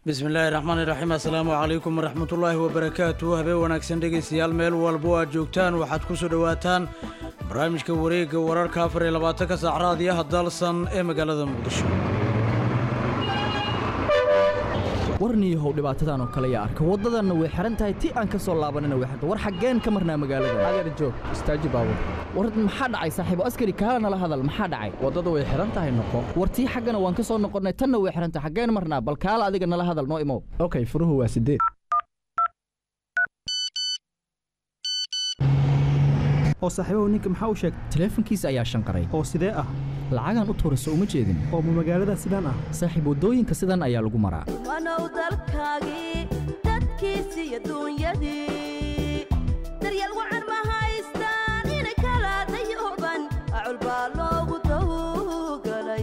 bismillaahi raxmaani raxiim assalaamu calaykum waraxmatullaahi wabarakaatu habeen wanaagsan dhegaystayaal meel walbo aad joogtaan waxaad ku soo dhowaataan barnaamijka wareegga wararka afar iyo labaatanka saac raadiyaha dalsan ee magaalada muqdisho warniyahow dhibaatadan oo kale yaa arka waddadanna way xihan tahay ti aan ka soo laabanina way xiran war xaggeen ka marnaa magaalada adeer joog istaaji baabur war maxaa dhacay saaxiibo askari kaala nala hadal maxaa dhacay waddada way xihan tahay noqo war tii xaggana waan ka soo noqonnay tanna way xihan tahay xaggeen marnaa bal kaala adiga nala hadal noo imow okay furuhu waa sideed oo saaxiibahu ninka maxaa u sheegay taleefankiisa ayaa shanqaray oo sidee ah lacagaan u tuurayso uma jeedin oo ma magaalada sidaan ah saaxiib waddooyinka sidan ayaa lagu maraa wanow dalkaagii dadkiisi iyo duunyadii daryeel wacan ma haystaan inay kala dayooban acul baa loogu dawgalay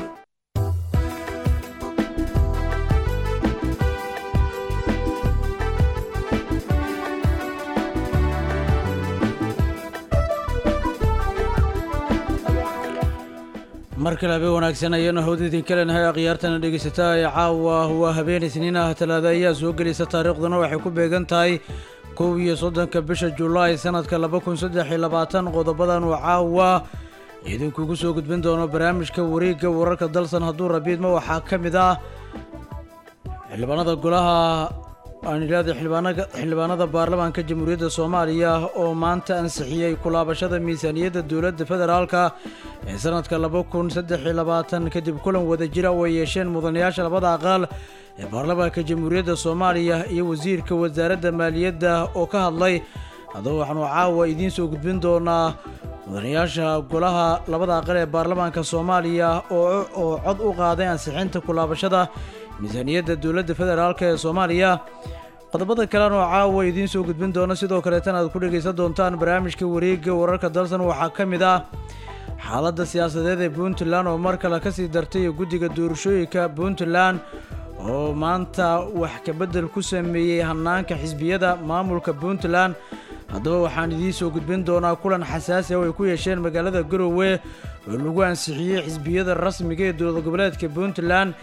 mar kale habeen wanaagsan ayaanu hawda idinka leenahay akhyaartana dhegaysataa ee caawa waa habeen isniin ah talaada ayaa soo gelaysa taariikhduna waxay ku beegan tahay kow iyo soddonka bisha julaay sanadka laba kun saddex iyo labaatan qodobadan uu caawa idinkugu soo gudbin doono barnaamijka wareegga wararka dalsan hadduu rabiidma waxaa ka mid ah xildhibaanada golaha aan idhaahda xildhibaanaga xildhibaanada baarlamaanka jamhuuriyadda soomaaliya oo maanta ansixiyey kulaabashada miisaaniyadda dowladda federaalka ee sanadka laba kun saddex iyo labaatan kadib kulan wada jira oo ay yeesheen mudanayaasha labada aqaal ee baarlamaanka jamhuuriyadda soomaaliya iyo wasiirka wasaaradda maaliyadda oo ka hadlay haddaba waxaanu caawa idiin soo gudbin doonaa mudanayaasha golaha labada aqal ee baarlamaanka soomaaliya oo oo cod u qaaday ansixinta kulaabashada miisaaniyadda dowladda federaalk ee soomaaliya qodobada kalena oo caawa idiin soo gudbin doono sidoo kaleetana aad ku dhegaysan doontaan barnaamijka wareegga wararka dalsan waxaa ka mid ah xaaladda siyaasadeed ee puntland oo mar kale kasii dartay guddiga doorashooyinka puntland oo maanta wax kabedel ku sameeyey hanaanka xisbiyada maamulka puntland haddaba waxaan idiin soo gudbin doonaa kulan xasaasi oo ay ku yeesheen magaalada garowe oo lagu ansixiyey xisbiyada rasmiga ee dowlad goboleedka puntland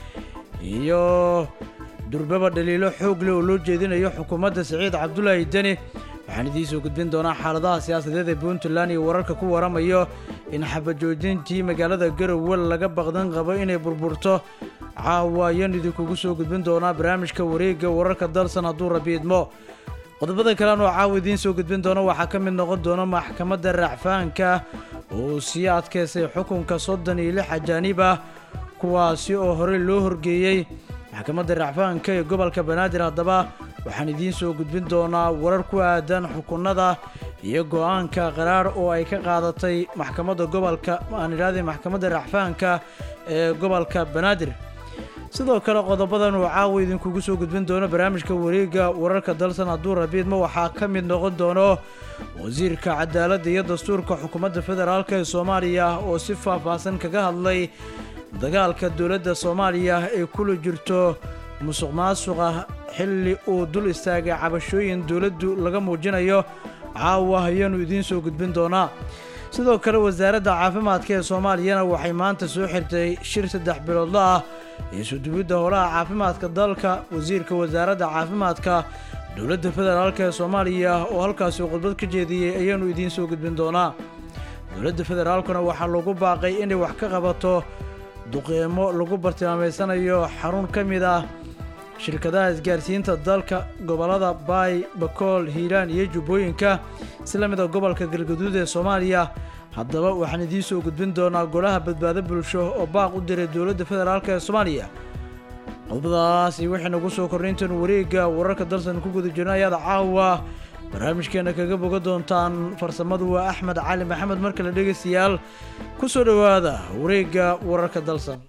iyo durbaba dhaliilo xoog leh oo loo jeedinayo xukuumadda siciid cabdulaahi deni waxaan idiin soo gudbin doonaa xaaladaha siyaasadeed ee puntland iyo wararka ku waramayo in xabajoojintii magaalada garowe laga baqdan qabo inay burburto caawa ayaan idinkugu soo gudbin doonaa barnaamijka wareegga wararka dalsan hadduu rabiidmo qodobada kalean oo caawa idiin soo gudbin doono waxaa ka mid noqon doona maxkamadda racfaanka oo sii adkaysay xukunka soddon iyo lix ajaanib ah kuwaasi oo horey loo horgeeyey maxkamadda racfaanka ee gobolka banaadir haddaba waxaan idiin soo gudbin doonaa warar ku aadan xukunada iyo go-aanka qaraar oo ay ka qaadatay maxkamadda gobolka aan idhahday maxkamadda racfaanka ee gobolka banaadir sidoo kale qodobadan uu caawa idinkugu soo gudbin doono barnaamijka wareegga wararka dalsan hadduu rabiidma waxaa ka mid noqon doono wasiirka cadaaladda iyo dastuurka xukuumadda federaalk ee soomaaliya oo si faahfaahsan kaga hadlay dagaalka dowladda soomaaliya ay kula jirto musuq maasuqa xilli uu dul istaagay cabashooyin dowladdu laga muujinayo caawa ayaanu idiin soo gudbin doonaa sidoo kale wasaaradda caafimaadka ee soomaaliyana waxay maanta soo xirtay shir saddex biloodla ah ee sudubidda holaha caafimaadka dalka wasiirka wasaaradda caafimaadka dowladda federaalk ee soomaaliya oo halkaasi khudbad ka jeediyey ayaanu idiin soo gudbin doonaa dowladda federaalkuna waxaa lagu baaqay inay wax ka qabato duqeymo lagu bartilmaameysanayo xarun ka mid ah shirkadaha isgaarsiinta dalka gobollada baay bakool hiiraan iyo jubbooyinka isla mida gobolka galgaduud ee soomaaliya haddaba waxaan idiin soo gudbin doonaa golaha badbaado bulsho oo baaq u diray dowladda federaalk ee soomaaliya qodobadaas iyo wixii nagu soo kornay intaenu wareegga wararka dalsan ku guda jirno ayaad caawa barnaamijkeena kaga boga doontaan farsamadu waa axmed cali maxamed mar kale dhegaystayaal ku soo dhowaada wareegga wararka dalsan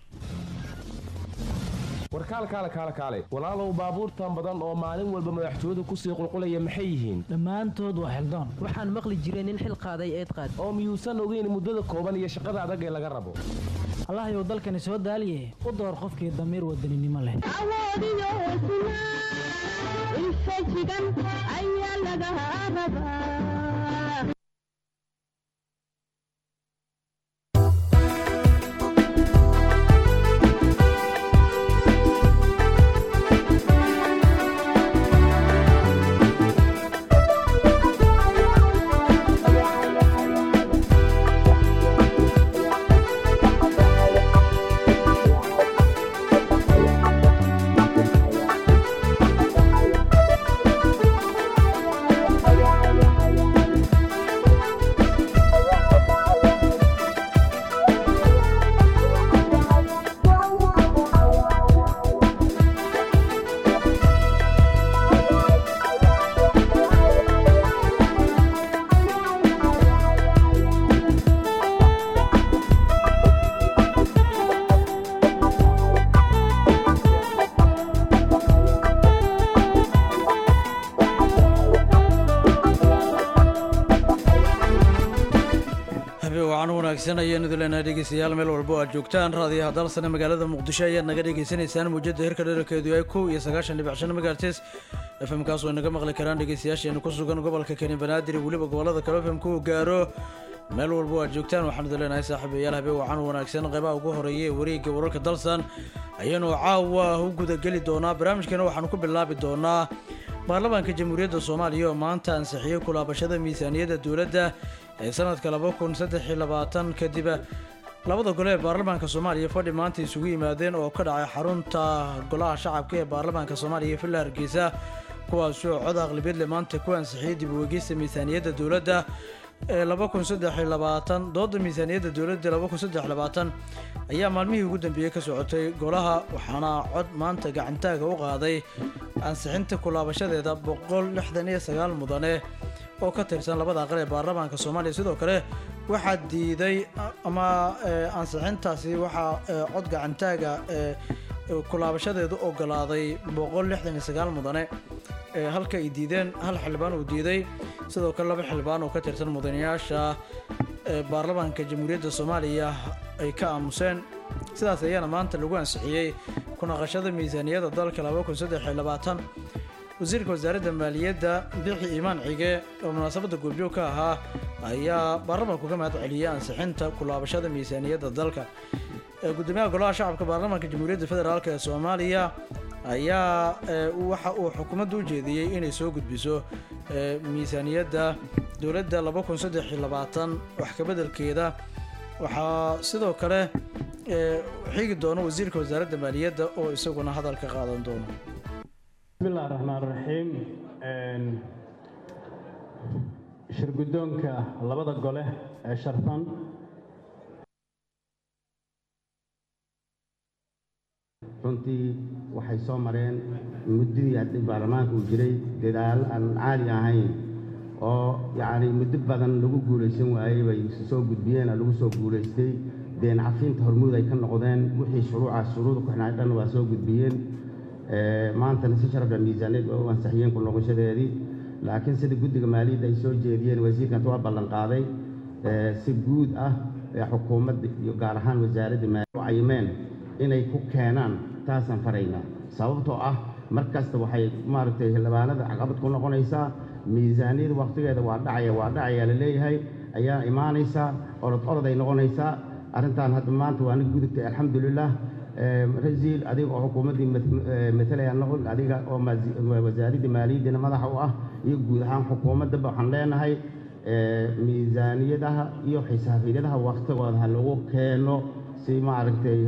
warkaal kaale kaale kaale walaalow baabuurtan badan oo maalin walba madaxtooyadu kusii qulqulaya maxay yihiin dhammaantood waa xildoon waxaan maqli jiray nin xil qaaday eed qaad oo miyuusan ogeyn muddada kooban iyo shaqada adag ee laga rabo allahayow dalkani soo daaliye u door qofkii damiir wadaninimo leh awoodiyo hesnaa infajigan ayaa laga rabaa habeen wacan wanaagsan ayaan idin leenahay dhegeystayaal meel walba oo aad joogtaan raadiyaha dalsane magaalada muqdisho ayaad naga dhagaysanaysaan muujada hirka dherarkeedu yahay kow iyo sagaashan dhibic shan megahertes fm kaas oo inaga maqli karaan dhegeystayaasheena ku sugan gobolka keni banaadir iyo weliba gobolada kale fm ku gaaro meel walba oo aad joogtaan waxaan idin leenahay saaxiibayaal habeen wacan wanaagsan qeybaha ugu horeeya ee wareegga wararka dalsan ayaanu caawa u gudageli doonaa barnaamijkeena waxaanu ku bilaabi doonaa baarlamaanka jamhuuriyadda soomaaliya oo maanta ansixiyey kulaabashada miisaaniyadda dowladda ee sanadka laba kun saddex iyo labaatan kadib labada gole ee baarlamaanka soomaaliya fadhi maanta isugu yimaadeen oo ka dhacay xarunta golaha shacabka ee baarlamaanka soomaaliya villa hargeysa kuwaasoo cod aqlabiyadle maanta ku ansixiyey dib u eegista miisaaniyadda dowladda ee laba kun saddex iyo labaatan dooda miisaaniyadda dowladda laba kun saddex iyo labaatan ayaa maalmihii ugu dambeeyey ka socotay golaha waxaana cod maanta gacantaaga u qaaday ansixinta kulaabashadeeda boqol lixdan iyo sagaal mudane oo ka tirsan labada aqal ee baarlamaanka soomaaliya sidoo kale waxaa diiday ama ansixintaasi waxaa cod gacantaaga kulaabashadeedu ogolaaday boqol lixdan iyo sagaal mudane halka ay diideen hal xildhibaan uu diiday sidoo kale laba xildhibaan oo ka tirsan mudanayaasha baarlamaanka jamhuuriyadda soomaaliya ay ka aamuseen sidaas ayaana maanta lagu ansixiyey kunaqashada miisaaniyadda dalka laba kun saddex iyo labaatan wasiirka wasaaradda maaliyadda bixi iimaan cige oo munaasabadda goobjoog ka ahaa ayaa baarlamaanku ka mahad celiyey ansixinta kulaabashada miisaaniyadda dalka gudoomiyaha golaha shacabka baarlamaanka jamhuuriyadda federaalk ee soomaaliya ayaa waxa uu xukuumadda u jeediyey inay soo gudbiso miisaaniyadda dowladda laba kun saddex iyo labaatan wax kabeddelkeeda waxaa sidoo kale xigi doona wasiirka wasaaradda maaliyadda oo isaguna hadalka qaadan doono bismillahi raxmaan raxiim shir guddoonka labada gole ee sharfan runtii waxay soo mareen muddadii haddii baarlamaanka uu jiray dadaal aan caali ahayn oo yacni muddo badan lagu guulaysan waayey bay soo gudbiyeen lagu soo guulaystay deen cafinta hormuud ay ka noqdeen wixii shuruucaas shuruuda ku xidhnaa dhan waa soo gudbiyeen maantana si sharafla miisaaniyad waa u ansixiyeen ku noqoshadeedii laakiin sida guddiga maaliyadda ay soo jeediyeen wasiirkan waa ballan qaaday si guud ah ee xukuumadda iyo gaar ahaan wasaaradda maaliya u cayimeen inay ku keenaan taasaan faraynaa sababtoo ah mar kasta waxay maaragtay xildhibaanada caqabad ku noqonaysaa miisaaniyada wakhtigeeda waa dhacaya waa dhacaya la leeyahay ayaa imaanaysaa orod oroday noqonaysaa arrintan hadda maanta waa nig gudubtay alxamdulilah rasiil adiga oo xukuumaddii matalaya noqon adiga oo wasaaradda maaliyaddiina madaxa u ah iyo guud ahaan xukuumaddaba waxaan leenahay miisaaniyadaha iyo xisaabiyadaha wakhtigooda ha lagu keeno si maaragtay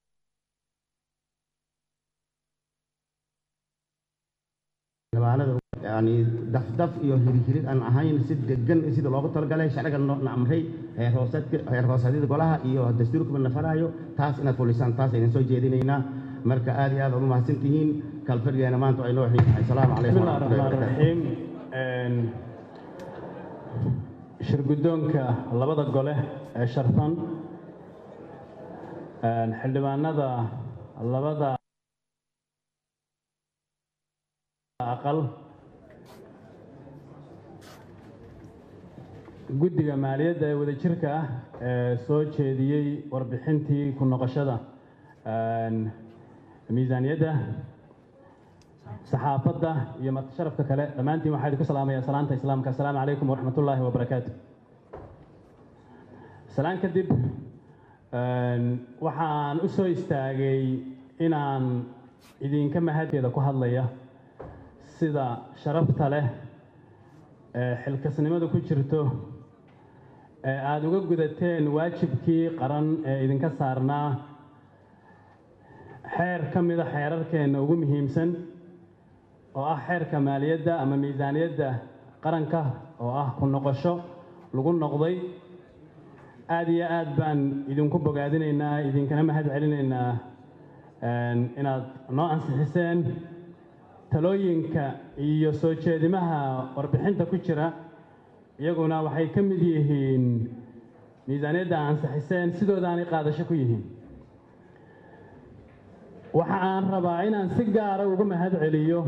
yani dafdaf iyo hirhirid aan ahayn si degan sida loogu talagalay sharciga na amray heer hooseedka heer hooseedyada golaha iyo dastuurkaba na faraayo taas inaad fulisaan taas aynan soo jeedinaynaa marka aad iyo aad aad u mahadsan tihiin kalfadhigeena maanta ay noo xiin tahay asalaamu calaykum bismillahi raxmaan raxiim shir guddoonka labada gole ee sharfan xildhibaanada labada aqal guddiga maaliyadda ee wadajirka ah ee soo jeediyey warbixintii ku noqoshada miisaaniyadda saxaafadda iyo martisharafka kale dhammaantiin waxaa idinku salaamaya salaanta islaamka assalaamu calaykum waraxmat ullaahi wabarakaatu salaan kadib waxaan u soo istaagay inaan idinka mahadkeeda ku hadlaya sida sharafta leh ee xilkasnimada ku jirto ee aada uga gudateen waajibkii qaran ee idinka saarnaa xeer ka mida xeerarkeenna ugu muhiimsan oo ah xeerka maaliyadda ama miisaaniyadda qaranka oo ah ku noqosho lagu noqday aada iyo aad baan idinku bogaadinaynaa idinkana mahad celinaynaa inaad noo ansixiseen talooyinka iyo soo jeedimaha warbixinta ku jira iyaguna waxay ka mid yihiin miisaaniyadda ansixiseen sidoodaanay qaadasho ku yihiin waxa aan rabaa inaan si gaara uga mahad celiyo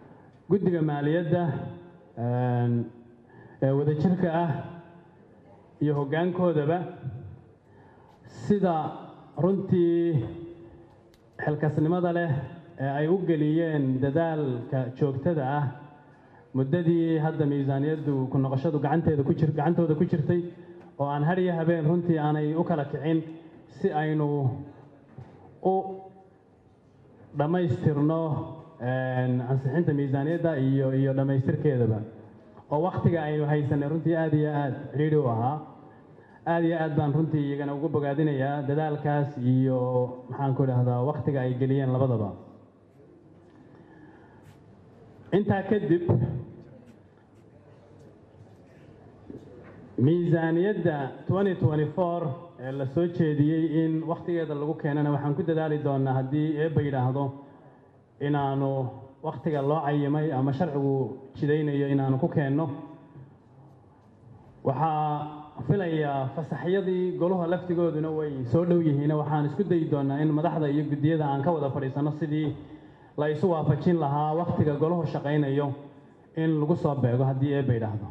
guddiga maaliyadda ee wadajirka ah iyo hoggaankoodaba sida runtii xilkasnimada leh ee ay u geliyeen dadaalka joogtada ah muddadii hadda miisaaniyaddu ku noqoshadu gacanteeda ku jir gacantooda ku jirtay oo aan har iyo habeen runtii aanay u kala kicin si aynu u dhammaystirno ansixinta miisaaniyadda iyo iyo dhammaystirkeedaba oo wakhtiga aynu haysanay runtii aad iyo aad cidhiidhi u ahaa aad iyo aad baan runtii iyagana ugu bogaadinayaa dadaalkaas iyo maxaan ku idhahdaa wakhtiga ay geliyeen labadaba intaa kadib miisaaniyadda 2024 ee la soo jeediyey in wakhtigeeda lagu keenana waxaan ku dadaali doonaa haddii eebba yidhaahdo inaanu wakhtiga loo cayimay ama sharcigu jidaynayo inaanu ku keenno waxaa filayaa fasaxyadii goluha laftigooduna way soo dhow yihiin waxaan isku dayi doonaa in madaxda iyo guddiyada aan ka wada fadhiisanno sidii la isu waafajin lahaa wakhtiga golahu shaqaynayo in lagu soo beego haddii eebba yidhaahdo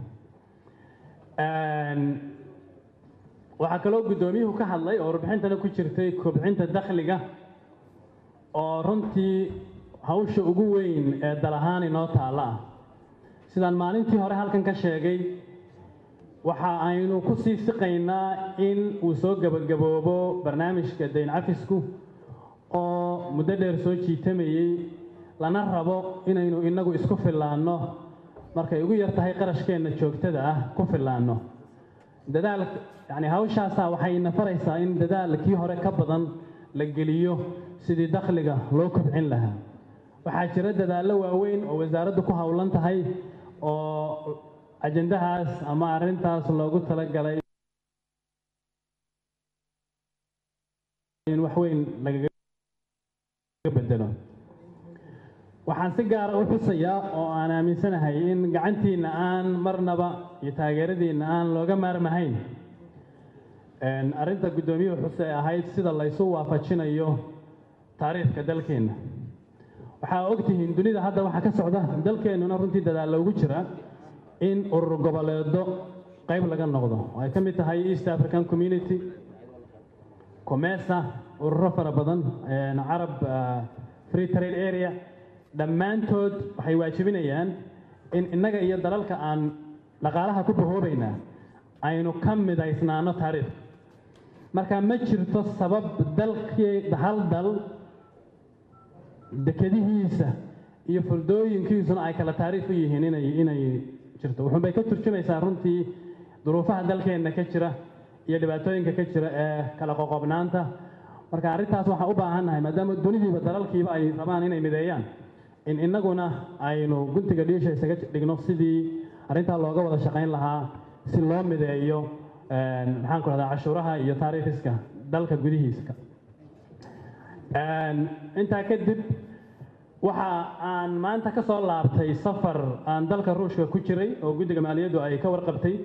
waxaa kaloo guddoomiyuhu ka hadlay oo warbixintana ku jirtay kobcinta dakhliga oo runtii hawsha ugu weyn ee dal ahaan inoo taalla ah sidaan maalintii hore halkan ka sheegay waxa aynu ku sii siqaynaa in uu soo gebagaboobo barnaamijka dayn cafisku oo muddo dheer soo jiitamayey lana rabo inaynu innagu isku fillaanno markay ugu yar tahay qarashkeenna joogtada ah ku fillaanno dadaal yacni hawshaasaa waxay ina faraysaa in dadaalkii hore ka badan la geliyo sidii dakhliga loo kobcin lahaa waxaa jira dadaallo waaweyn oo wasaaraddu ku howlan tahay oo ajendahaas ama arrintaas loogu talagalay in wax weyn lagaga bedelo waxaan si gaara u xusayaa oo aan aaminsanahay in gacantiinna aan marnaba iyo taageeradiinna aan looga maarmahayn arrinta guddoomiyuhu xuse ee ahayd sida laysu waafajinayo taariikhka dalkeenna waxaa ogtihiin dunida hadda waxaa ka socda dalkeennuna runtii dadaalla ugu jira in urur goboleedo qayb laga noqdo oo ay ka mid tahay east african community comesa ururo fara badan carab free trade area dhammaantood waxay waajibinayaan in innaga iyo dalalka aan dhaqaalaha ku bahoobaynaa aynu ka midaysnaano taariikh marka ma jirto sabab dalkii hal dal dekadihiisa iyo fuldooyinkiisuna ay kala taariikh u yihiin inay inay jirto wuxuunbay ka turjumaysaa runtii duruufaha dalkeenna ka jira iyo dhibaatooyinka ka jira ee kala qoqobnaanta marka arrintaas waxaan u baahannahay maadaama dunidiiba dalalkiiba ay rabaan inay mideeyaan in innaguna aynu guntiga dhiisha isaga dhigno sidii arrintaa looga wada shaqayn lahaa si loo mideeyo maxaan ku rahdaa cashuuraha iyo taariikhiska dalka gudihiiska intaa kadib waxa aan maanta ka soo laabtay safar aan dalka ruushka ku jiray oo guddiga maaliyaddu ay ka warqabtay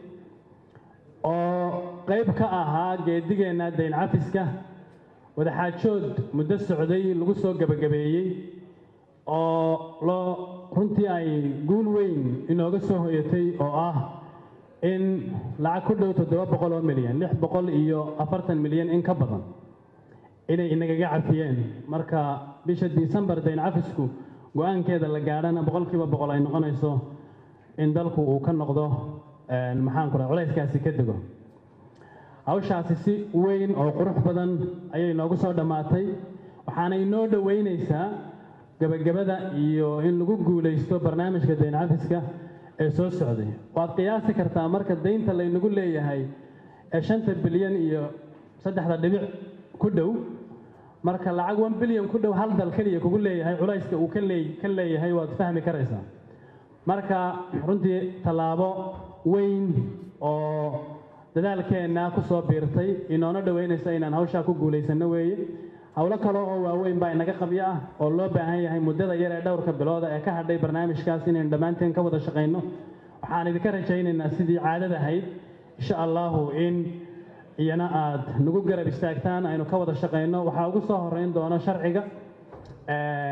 oo qayb ka ahaa geedigeenna dayn cafiska wadaxaajood muddo socday lagu soo gebagabeeyey oo loo runtii ay guul weyn inooga soo hoyatay oo ah in lacag ku dhow toddoba boqol oo milyan lix boqol iyo afartan milyan in ka badan inay inagaga cafiyeen marka bisha disembar dayn cafisku go-aankeeda la gaadhana boqolkiiba boqol ay noqonayso in dalku uu ka noqdo maxaan ku raha culayskaasi ka dego hawshaasi si weyn oo qurux badan ayay noogu soo dhammaatay waxaana inoo dhoweynaysaa gebagabada iyo in lagu guulaysto barnaamijka dayn cafiska ee soo socday waad qiyaasi kartaa marka daynta laynagu leeyahay ee shanta bilyan iyo saddexda dhibic ku dhow marka lacag one bilyan ku dhow hal dal keliya kugu leeyahay culayska uu ka lee ka leeyahay waad fahmi karaysaa marka runtii tallaabo weyn oo dadaalkeenna ku soo biirtay inoona dhoweynaysa inaan hawshaa ku guulaysanno weeye howlo kale oo waaweyn baa inaga qabyo ah oo loo baahan yahay muddada yar ee dhowrka bilooda ee ka hadhay barnaamijkaas inaynu dhammaanteen ka wada shaqayno waxaan idinka rajaynaynaa sidii caadada ahayd insha allahu in iyana aad nagu garab istaagtaan aynu ka wada shaqayno waxaa ugu soo horeyn doono sharciga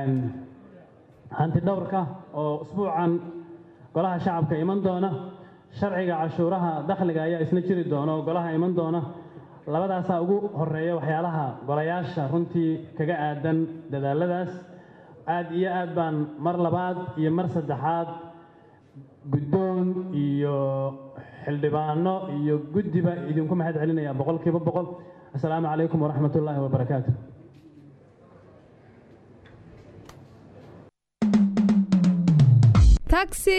hanti dhowrka oo usbuucan golaha shacabka iman doona sharciga cashuuraha dakhliga ayaa isna jiri doona oo golaha iman doona labadaasaa ugu horeeya waxyaalaha golayaasha runtii kaga aadan dadaaladaas aad iyo aad baan mar labaad iyo mar saddexaad guddoon iyo xildhibaano iyo guddiba idinku mahad celinaya boqolkiiba boqol assalaamu calaykum waraxmat ullaahi wabarakaatu taxi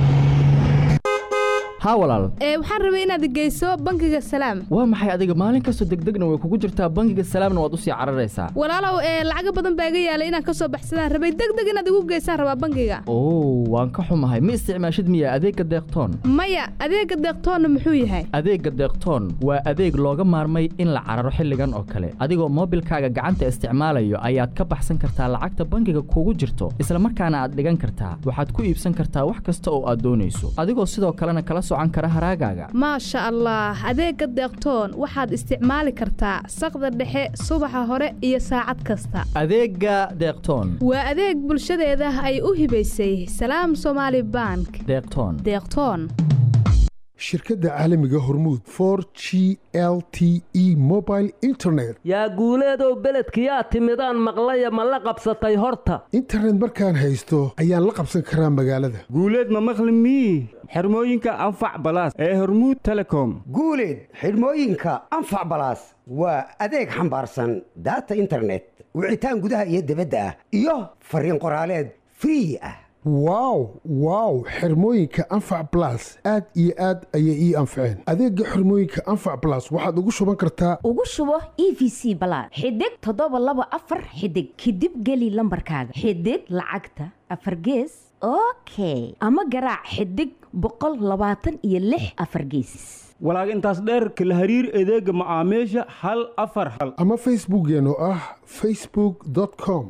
haa walaal ee waxaan rabay inaad geyso bangiga salaam waa maxay adiga maalin kastoo degdegna way kugu jirtaa bangiga salaamna waad usii cararaysaa walaalow ee lacago badan baa iga yaalay inaan kasoo baxsadaan rabay degdeg inaad igu geysaan rabaa bangiga oo waan ka xumahay ma isticmaashid miya adeegga deeqtoon maya adeega deeqtoonna muxuu yahay adeegga deeqtoon waa adeeg looga maarmay in la cararo xilligan oo kale adigoo moobilkaaga gacanta isticmaalayo ayaad ka baxsan kartaa lacagta bangiga kugu jirto isla markaana aad dhigan kartaa waxaad ku iibsan kartaa wax kasta oo aad doonayso adigoo sidoo kalena kala socan kara haraagaaga maasha allah adeega deeqtoon waxaad isticmaali kartaa saqda dhexe subaxa hore iyo saacad kasta adeegga deeqtoon waa adeeg bulshadeeda ay u hibaysay salaam somaali bank deeqtoon deeqtoon shirkadda caalamiga hormuud for g l t e mobile internet yaa guuleedow beledkiyaa timidaan maqlaya ma la qabsatay horta internet markaan haysto ayaan la qabsan karaa magaalada guuleed ma maqli mii xirmooyinka anfac balaas ee hormuud telecom guuleed xidhmooyinka anfac balaas waa adeeg xambaarsan daata internet wicitaan gudaha iyo dibadda ah iyo fariin qoraaleed free ah wow wow xirmooyinka anfac blas aad iyo aad ayay ii anfaceen adeegga xirmooyinka anfac blas waxaad ugu shuban kartaa ugu shubo e v c balaad xidig toddoba laba afar xidig kadib geli lambarkaaga xidig lacagta afar gees okay ama garaac xidig boqol labaatan iyo lix afar geesis walaag intaas dheerka la hariir adeega macaamiisha hal afar hal ama facebookkeen oo ah facebook com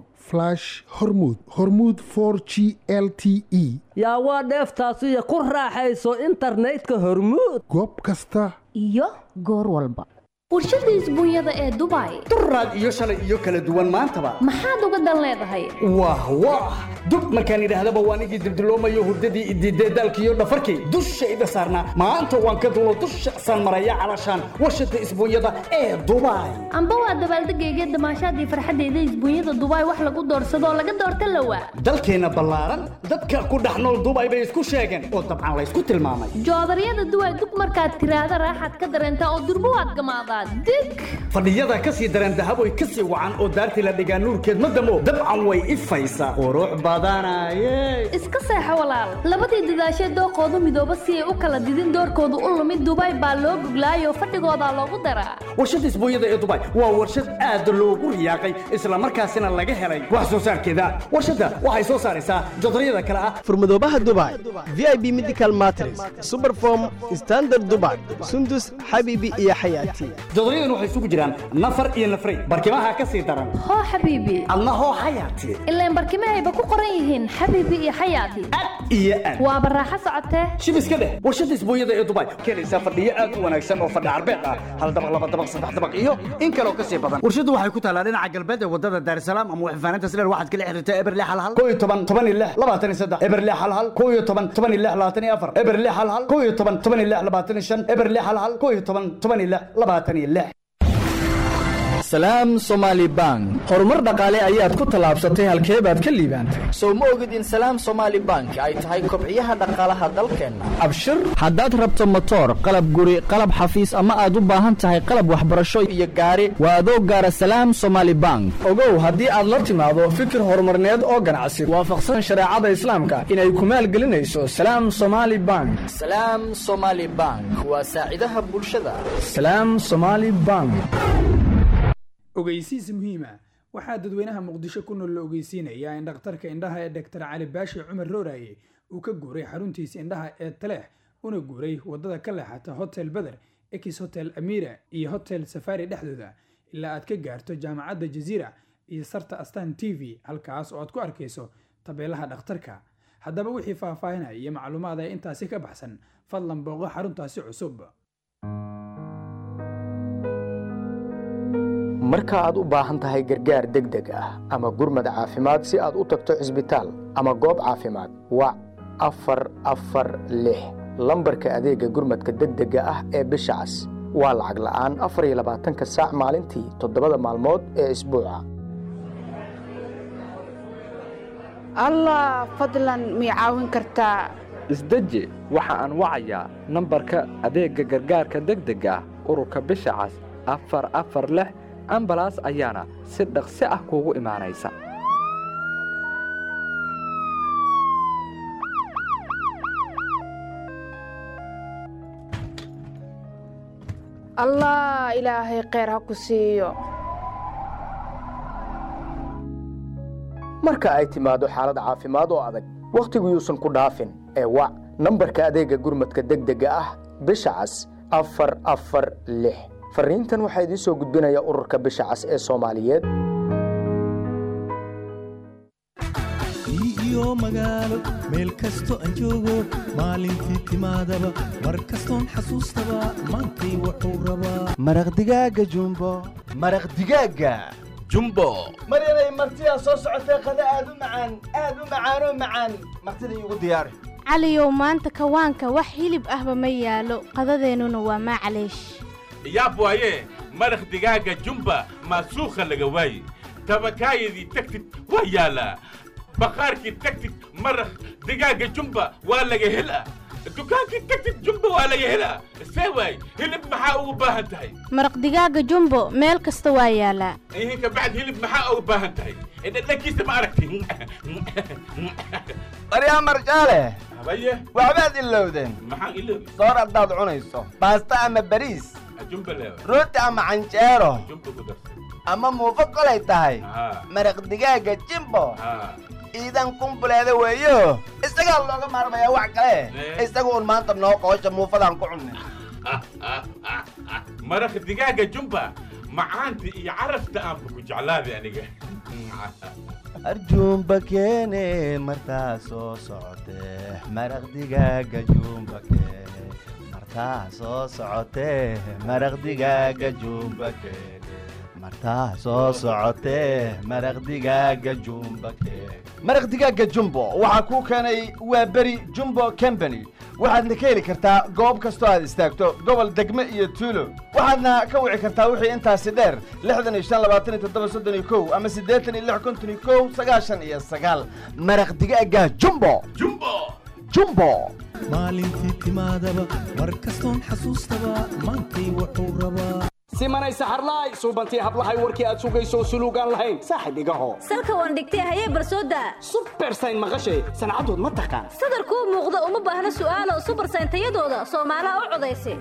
hormud hormuud for g l t e yaa waa dheeftaasiyo ku raaxayso internetka hormuud goob kasta iyo goor walba warshada isbuunyada ee dubai duraad iyo shalay iyo kala duwan maantaba maxaad uga dan leedahay wah wah dub markaan idhaahdaba waan igii dibdiloomayo hurdadii idiidee daalkiiyo dhafarkii dushayda saarnaa maanta waan ka dulo dusha saan maraya calashaan warshada isbuunyada ee dubai amba waa dabaaldegayga damaashaadii farxadeyda isbuunyada dubai wax lagu doorsadoo laga doorta lawa dalkeenna ballaaran dadka ku dhex nool dubai bay isku sheegeen oo dabcan laysku tilmaamay joodaryada duway dug markaad tiraahda raaxaad ka dareentaa oo durbo waad gamaadaa dig fadhiyada ka sii dareen dahaboy ka sii wacan oo daartii la dhigaa nuurkeed ma damo dabcan way ifaysaa qurux badanaye iska seexo walaal labadii dadaashee dooqoodu midooba si ay u kala didin doorkoodu u lumid dubai baa loo guglaayoo fadhigoodaa loogu daraa warshada isbuunyada ee dubai waa warshad aad loogu riyaaqay islamarkaasina laga helay wax soo saarkeeda warshadda waxay soo saaraysaa jodaryada kale ah furmadoobaha dubai v i b medical matres superform standard dubai sundus xabiibi iyo xayaati jodoryadan waxay isugu jiraan nafar iyo nafray barkimaha ka sii daran hoo xabiibi adna hoo xayaati ilaan barkimahayba ku qoran yihiin xabiibi iyo xayaati iyo aad waaba raaxo socotee shib iska dheh warshada isbuunyada ee dubai keenaysaa fadhiyo aad u wanaagsan oo fadhi carbeed ah hal dabaq laba dabaq saddex dabaq iyo in kaloo kasii badan warshadu waxay ku taalaa dhinaca galbeed ee wadada daarsalaam ama waxfaanaynta sileer waxaad kala xiriirtaa eberle hal hal koo iyo toban toban iyo lix labaatan iyo saddex eberle hal hal koo iyo toban toban iyo lix labaatan iyo afar eberle hal hal koo iyo toban toban iyo lix labaatan iyo shan eberle hal hal koo iyo toban toban iyo lix labaatan iyo lix salaam somaali bank horumar dhaqaale ayaad ku tallaabsatay halkee baad ka liibaantay sow ma ogid in salaam somaali bank ay tahay kobciyaha dhaqaalaha dalkeenna abshir haddaad rabto motoor qalab guri qalab xafiis ama aad u baahan tahay qalab waxbarasho iyo gaari waa adoo gaara salaam somaali bank ogow haddii aad la timaado fikir horumarneed oo ganacsi waafaqsan shareecada islaamka inay ku maalgelinayso salaam somaali bank salaam somaali bank waa saacidaha bulshada salaam somaali bank ogeysiis muhiima waxaa dadweynaha muqdisho ku nool la ogeysiinayaa in dhakhtarka indhaha ee doktor cali baashi cumar rooraye uu ka guuray xaruntiisa indhaha ee taleex una guuray wadada ka leexata hotel beder ex hotel amira iyo hotel safari dhexdooda ilaa aad ka gaarto jaamacadda jaziira iyo sarta astan t v halkaas oo aad ku arkayso tabeelaha dhakhtarka haddaba wixii faahfaahinaya iyo macluumaad ee intaasi ka baxsan fadlan booqo xaruntaasi cusub marka aad u baahan tahay gargaar degdeg ah ama gurmad caafimaad si aad u tagto cisbitaal ama goob caafimaad wac afar afar lix lambarka adeegga gurmadka degdega ah ee bisha cas waa lacag la'aan afar iyo labaatanka saac maalintii toddobada maalmood ee isbuuca allah fadlan mii caawin kartaa isdeji waxa aan wacayaa nambarka adeegga gargaarka degdega ah ururka bisha cas afar afar lix ambalaas ayaana si dhaqsi ah kuugu imaanaysa allah ilaahay kheyr ha ku siiyo marka ay timaado xaalad caafimaad oo adag wakhtigu yuusan ku dhaafin ee wac nambarka adeegga gurmadka degdega ah bisha cas afar afar lix farriintan waxaa idiin soo gudbinaya ururka bisha cas ee soomaaliyeed iyo magaalo meel kasto aan joogo maalintii timaadaba mar kastoon xasuustaba maantay wuxuu rabaa maraq digaaga jumbo maraq digaaga jumbo maryanay martidaa soo socotee qada aad u macaan aad u macaanoo macaan martida iigu diyaari caliyow maanta kawaanka wax hilib ahba ma yaalo qadadeennuna waa maclaysh yaab waaye maraq digaaga jumba maasuukha laga waaye tabakaayadii tagtid waa yaalaa bakhaarkii tagtid maraq digaaga jumba waa laga helaa dukaankii tagtid jumba waa laga helaa see waay hilib maxaa ugu baahan tahay maraq digaaga jumbo meel kasta waa yaalaa ihin kabacd hilib maxaa ugu baahan tahay dhadhankiisa ma aragti baryaa marjaale habaye waxbaad ilowdeen maxaan iloobi soor haddaad cunayso baasta ama bariis jumba leewa rooti ama canjeero jumba ku darsa ama muufo kolay tahay haa maraq digaaga jimbo haa iidan kumbuleeda weeyo isagaa looga maarmayaa wax kale isaga un maanta noo qoosha muufadaan ku cunnay maraq digaaga jumba macaanta iyo carafta aanba ku jeclaaday aniga arjuumba keene martaa soo socotee maraq digaaga juumba keene martaa soo socotee maraq digaaga juumba keene martaa soo socotee maraq digaaga jumba keene maraq digaaga jumbo waxaa kuu keenay waa beri jumbo company waxaadna ka heli kartaa goob kastoo aad istaagto gobol degme iyo tuulo waxaadna ka wici kartaa wixii intaasi dheer lixdan iyo shan labaatan iyo toddoba soddon iyo kow ama siddeetan iyo lix konton iyo kow sagaashan iyo sagaal maraq digaaga jumbo jumbo jumbo maalintii timaadaba mar kastoon xasuustaba maantay wuxuu rabaa simanay saxarlaay suubantii hablahay warkii aad sugayso suluugaan lahayn saaxib igaho salka waan dhigtay hayee barsooda subersayn maqashay sancadood ma taqaan sadarkuu muuqda uma baahna su'aalo subersayn tayadooda soomaalaha u codaysa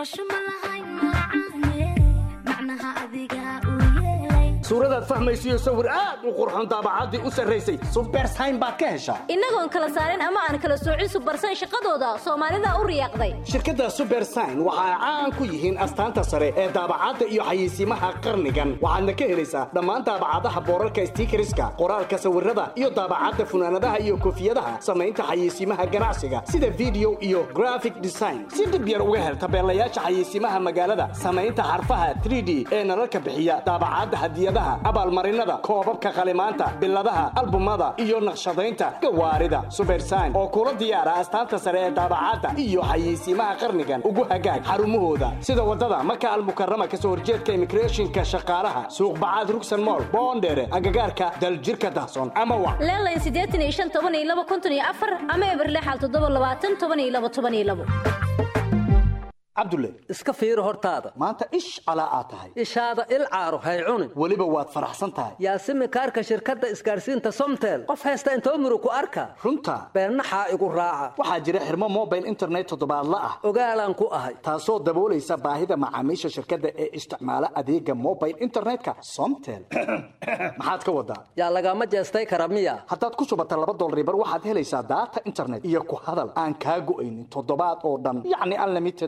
suuradaad fahmaysiyo sawir aad u qurxon daabacaddii u sarraysay subersayn baad ka heshaa innagoon kala saarin ama aan kala soocin subersayn shaqadooda soomaalida u riyaaqday shirkadda subersayn waxa ay caan ku yihiin astaanta sare ee daabacadda iyo xayeysiimaha qarnigan waxaadna ka helaysaa dhammaan daabacadaha boorarka stiikariska qoraalka sawirada iyo daabacadda funaanadaha iyo koofiyadaha samaynta xayeysiimaha ganacsiga sida video iyo graphic design si dhib yar uga hel tabeelayaasha xayeysiimaha magaalada samaynta xarfaha 3d ee nalalka bixiya daabacadda hadiyadaha abaalmarinada koobabka qalimaanta biladaha albumada iyo naqshadaynta gawaarida subersayn oo kula diyaara astaanta sare ee daabacadda iyo xayeysiimaha qarnigan ugu hagaag xarumahooda sida wadada maka almukarama kasoo horjeedka immigrationka shaqaalaha suuq bacaad rugsan mool boondheere agagaarka daljirka dahsoon ama wa leelayn siddeetan iyo shan toban iyo laba konton iyo afar ama eberlexal toddoba labaatan toban iyo laba toban iyo labo cabdulle iska fiiri hortaada maanta ish calaa aad tahay ishaada il caaro hay cunin weliba waad faraxsan tahay yaasimi kaarka shirkadda isgaarsiinta somtel qof haysta intoo muru ku arka runta beennaxaa igu raaca waxaa jira xirmo mobile internet toddobaadla ah ogaalaan ku ahay taasoo daboolaysa baahida macaamiisha shirkadda ee isticmaala adeega mobile internetka somtel maxaad ka wadaa yaa lagama jeestay kara miya haddaad ku shubata laba dolaribar waxaad helaysaa daata internet iyo ku hadal aan kaa go'aynin toddobaad oo dhan yacni unlimited a yaa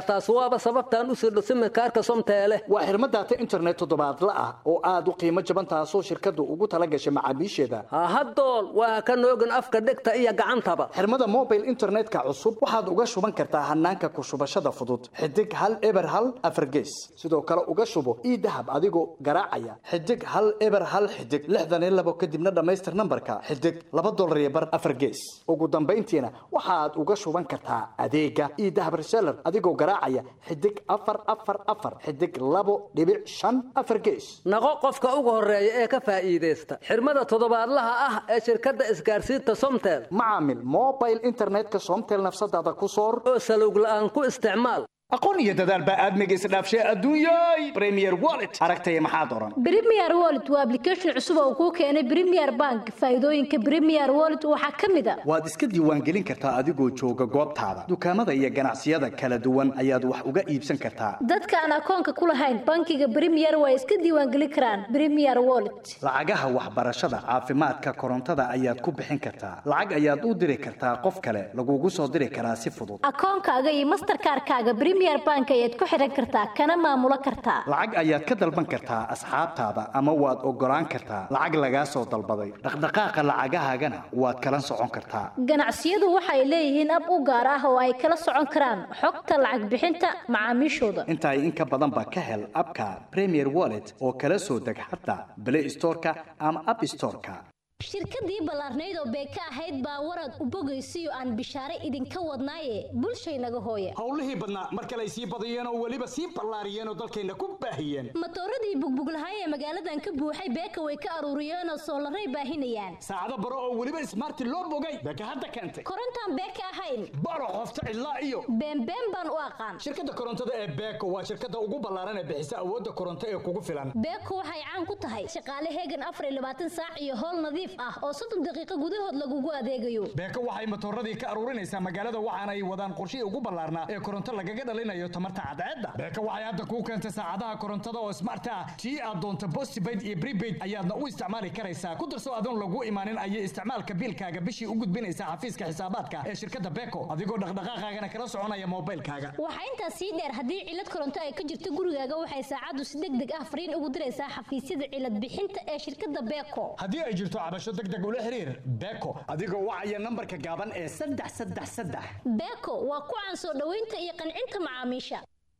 taas waaba sababtaan u sirdho simikaarka somteele waa xirmo daata internet toddobaadla ah oo aad u qiimo jaban taasoo shirkaddu ugu tala gashay macaamiisheeda hahadool waa ka noogin afka dhegta iyo gacantaba xirmada mobile internetka cusub waxaad uga shuban kartaa hanaanka ku shubashada fudud xidig hal eber hal afargees sidoo kale uga shubo ii dahab adigoo garaacaya xidig hal eber hal xidig lixdan iyo labo kadibna dhammaystir nambarka xidig laba dolar iyo bar afargees ugu dambayntiina waxaad uga shuban kartaa adeega ii dahab reseller adigoo garaacaya xidig afar afar afar xidig labo dhibic shan afar gees naqo qofka ugu horeeya ee ka faa'iidaysta xirmada toddobaadlaha ah ee shirkadda isgaarsiinta somtel macaamil mobile internetka somtel nafsadaada ku soor oo salowg la'aan ku isticmaal aqoon iyo dadaal baa aadmiga isdhaafshay adduunyay premier wallet aragtaya maxaad oran Premier Wallet waa application cusub oo kuu keenay Premier Bank. Faa'iidooyinka Premier Wallet waxaa ka mid ah waad iska diiwaangelin kartaa adigoo jooga goobtaada dukaamada iyo ganacsiyada kala duwan ayaad wax uga iibsan kartaa dadka aan akoonka ku lahayn bankiga Premier way iska diiwaangelin karaan Premier Wallet. lacagaha waxbarashada caafimaadka korontada ayaad ku bixin kartaa lacag ayaad u diri kartaa qof kale lagugu soo diri karaa si fudud Akoonkaaga iyo Mastercard-kaaga Premier Bank ayaad ku xiran kartaa kana maamulo kartaa. lacag ayaad ka dalban kartaa asxaabtaada ama waad ogolaan kartaa lacag lagaa soo dalbaday dhaqdhaqaaqa lacagahaagana waad kala socon kartaa Ganacsiyadu waxay leeyihiin ab u gaar ah oo ay kala socon karaan xogta lacag bixinta macaamiishooda. intaa in ka badan ba ka hel abka premier wallet oo kala soo deg xataa play storeka ama app storeka shirkadii ballaarnayd oo beeka ahayd baa warad u bogaysiyo aan bishaare idinka wadnaaye bulshaynaga hooye howlihii badnaa mar kale ay sii badiyeen oo weliba sii ballaariyeen oo dalkayna ku baahiyeen matooradii bugbuglahay ee magaaladan ka buuxay beeka way ka aruuriyeen oo soolaray baahinayaan saacado baro oo weliba smarti loo bogay beeka hadda keentay korontaan beeka ahayn baro qofta ilaa iyo beenbeen baan u aqaan shirkadda korontada ee beeko waa shirkadda ugu ballaaran ee bixisa awoodda koronto ee kugu filan beeko waxay caan ku tahay shaqaale heegan afar iyo labaatan saac iyo howl nadiif ah oo soddon daqiiqo gudahood lagugu adeegayo beeko waxay matooradii ka aruurinaysaa magaalada waxaana ay wadaan qorshihii ugu ballaarnaa ee koronto lagaga dhalinayo tamarta cadceedda beeko waxay hadda kuu keentay saacadaha korontada oo smart ah tii aad doonto postpaid iyo prepaid ayaadna u isticmaali karaysaa ku darso adoon lagu imaanin ayay isticmaalka biilkaaga bishii u gudbinaysaa xafiiska xisaabaadka ee shirkadda beeko adigoo dhaqdhaqaaqaagana kala soconaya moobilkaaga waxaa intaas sii dheer haddii cilad koronto ay ka jirto gurigaaga waxay saacaddu si deg deg ah fariin ugu diraysaa xafiisyada cilad bixinta ee shirkadda beeko haddii ay jirto cabasho deg deg ula xiriir beeko adigoo wacaya nambarka gaaban ee saddex saddex saddex beeko waa ku caan soo dhoweynta iyo qancinta macaamiisha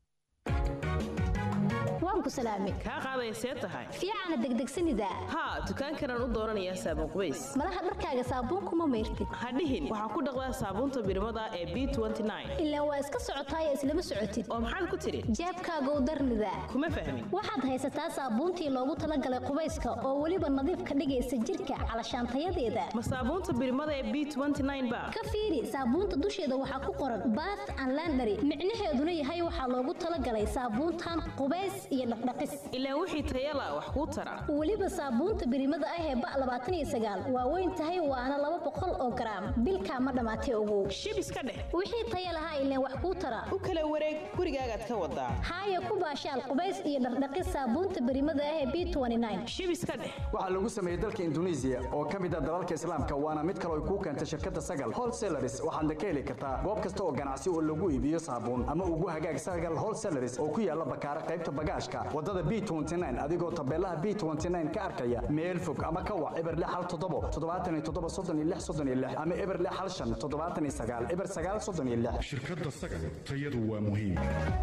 waan ku salaamay kaa qaaday see tahay fiicana degdegsanida haa dukaankanaan u dooranayaa saabuun qubays malaha dharkaaga saabuunkuma mayrtid hadhihin waxaa ku dhaqdaa saabuunta birmada ee b ilaa waa iska socotaay islama socotid oo maxaad ku tidhi jeebkaagow darnida kuma fahmin waxaad haysataa saabuuntii loogu talagalay qubayska oo weliba nadiif ka dhigaysa jirka calashaantayadeeda ma saabuunta birmada ee b ba ka fiiri saabuunta dusheeda waxaa ku qoran bath and landary micnaheeduna yahay waxaa loogu talagalay saabuuntan qubays iyo dhaqdhaqis ilaa wixii tayala wax kuu tara weliba saabuunta birimada ah ee ba labaatan iyo sagaal waa weyn tahay waana laba boqol oo garaam bilkaa ma dhammaatay ogow shib iska dheh wixii taya lahaa ileen wax kuu tara u kala wareeg gurigaagaad ka wadaa haaya ku baashaal qubays iyo dhaqdhaqis saabuunta birimada ah ee b shib iska dheh waxaa lagu sameeyey dalka induneisiya oo ka mid ah dalalka islaamka waana mid kale ay kuu keentay shirkadda sagal wholesalaris waxaadna ka heli kartaa goob kasta oo ganacsi oo lagu iibiyo saabuun ama ugu hagaag sagal wholesalaris oo ku yaala bakaara qaybta bagaashka wadada b adigoo tabeelaha b ka arkaya meel fog ama ka wac eber lix hal toddobo toddobaatan iyo toddoba soddon iyo lix soddon iyo lix ama eber lix hal shan toddobaatan iyo sagaal eber sagaal soddon iyo lix shirkadda sagal tayadu waa muhiim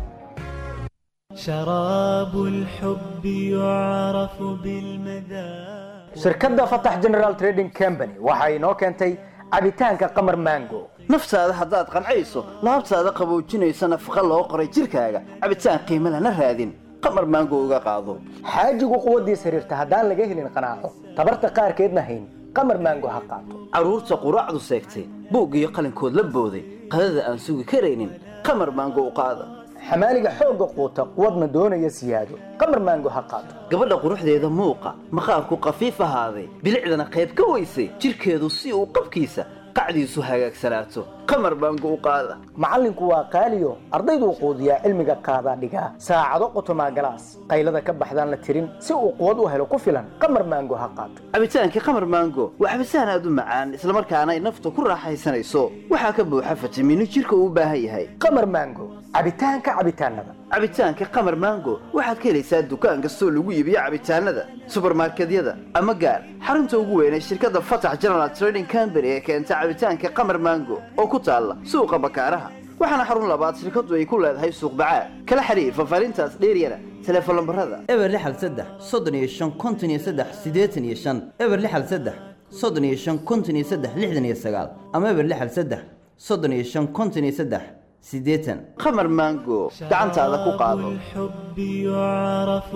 شراب الحب يعرف بالمذاق shirkadda fatax general trading company waxa inoo keentay cabitaanka qamar mango naftaada haddaad qancayso laabtaada qaboojinaysa nafaqa loo qoray jirkaaga cabitaan qiimo lana raadin qamar maango uga qaado xaajigu quwaddiis xiriirta haddaan laga helin qanaaco tabarta qaarkeedna hayn qamar maango ha qaato carruurta quraacdu seegtay buug iyo qalinkood la booday qadada aan sugi karaynin qamar maango u qaada xamaaliga xoogga quuta quwadna doonaya siyaado qamar maango ha qaato gabadha quruxdeeda muuqa maqaarku khafiif ahaaday bilicdana qayb ka weysay jirkeedu si uu qabkiisa qacdiisu hagaagsanaato qamar baango u qaada macallinku waa qaaliyo ardayduu quudiyaa cilmiga qaadaa dhigaa saacado qotomaa galaas qaylada ka baxdaan la tirin si uu quwad u helo ku filan qamar maango ha qaato cabitaankii qamar maango waa cabitaan aad u macaan islamarkaana ay nafta ku raaxaysanayso waxaa ka buuxa fitamiino jirka uu u baahan yahay qamar maango cabitaanka cabitaanada cabitaanka qamar maango waxaad ka helaysaa dukaan kastoo lagu iibiyo cabitaanada subarmarkedyada ama gaar xarunta ugu weyn ee shirkadda fatax general trading company ee keenta cabitaanka qamar maango oo ku taalla suuqa bakaaraha waxaana xarun labaad shirkaddu ay ku leedahay suuq bacaad kala xiriir fafaarintaas dheeryana teleefon lambarada eber lixal saddex soddon iyo shan konton iyo saddex siddeetan iyo shan eber lixal saddex soddon iyo shan konton iyo saddex lixdan iyo sagaal ama eber lixal saddex soddon iyo shan konton iyo saddex siddeetan qamar maango gacantaada ku qaado الحب يعرف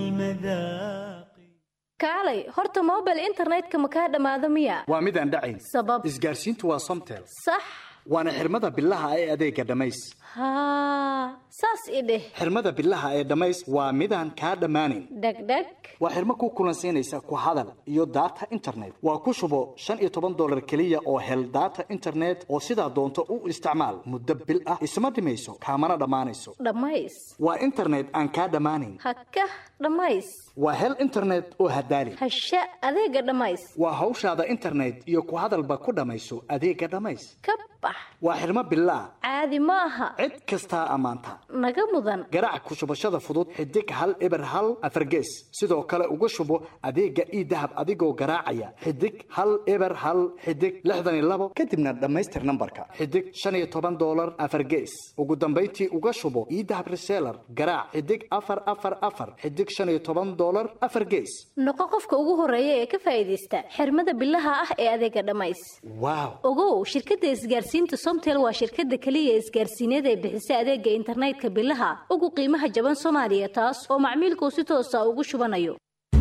بالمذاق kaalay horta mobile internetka ma kaa dhammaado miya waa mid aan dhacayn sabab isgaarsiintu waa somtel sax waana xirmada bilaha ee adeega dhammays haa saas i dheh xirmada bilaha ee dhammays waa midaan kaa dhammaanayn dhegdheg waa xirmo ku kulansiinaysa ku hadal iyo data internet waa ku shubo shan iyo toban dolar keliya oo hel data internet oo sidaa doonto u isticmaal muddo bil ah isma dhimayso kaamana dhammaanayso dhammays waa internet aan kaa dhammaanayn hakah dhammays waa hel internet oo hadaali hasha adeega dhammays waa hawshaada internet iyo ku hadalba ku dhammayso adeega dhammays ka bax waa xirmo bilaa caadi ma aha cid kastaa ammaanta naga mudan garaac ku shubashada fudud xidig hal eber hal afargees sidoo kale uga shubo adeega ii dahab adigoo garaacaya xidig hal eber hal xidig lixdan iyo labo kadibna dhammaystir nambarka xidig shan iyo toban dolar afargees ugu dambayntii uga shubo ii dahab reseller garaac xidig afar afar afar xidig shan iyo toban dolar afar gees noqo qofka ugu horeeya ee ka faa'iidaysta xirmada bilaha ah ee adeega dhammays waaw ogow shirkadda isgaarsiinta somtel waa shirkadda keliya isgaarsiineed ee bixisa adeega internetka bilaha ugu qiimaha jaban soomaaliya taas oo macmiilku si toosa ugu shubanayo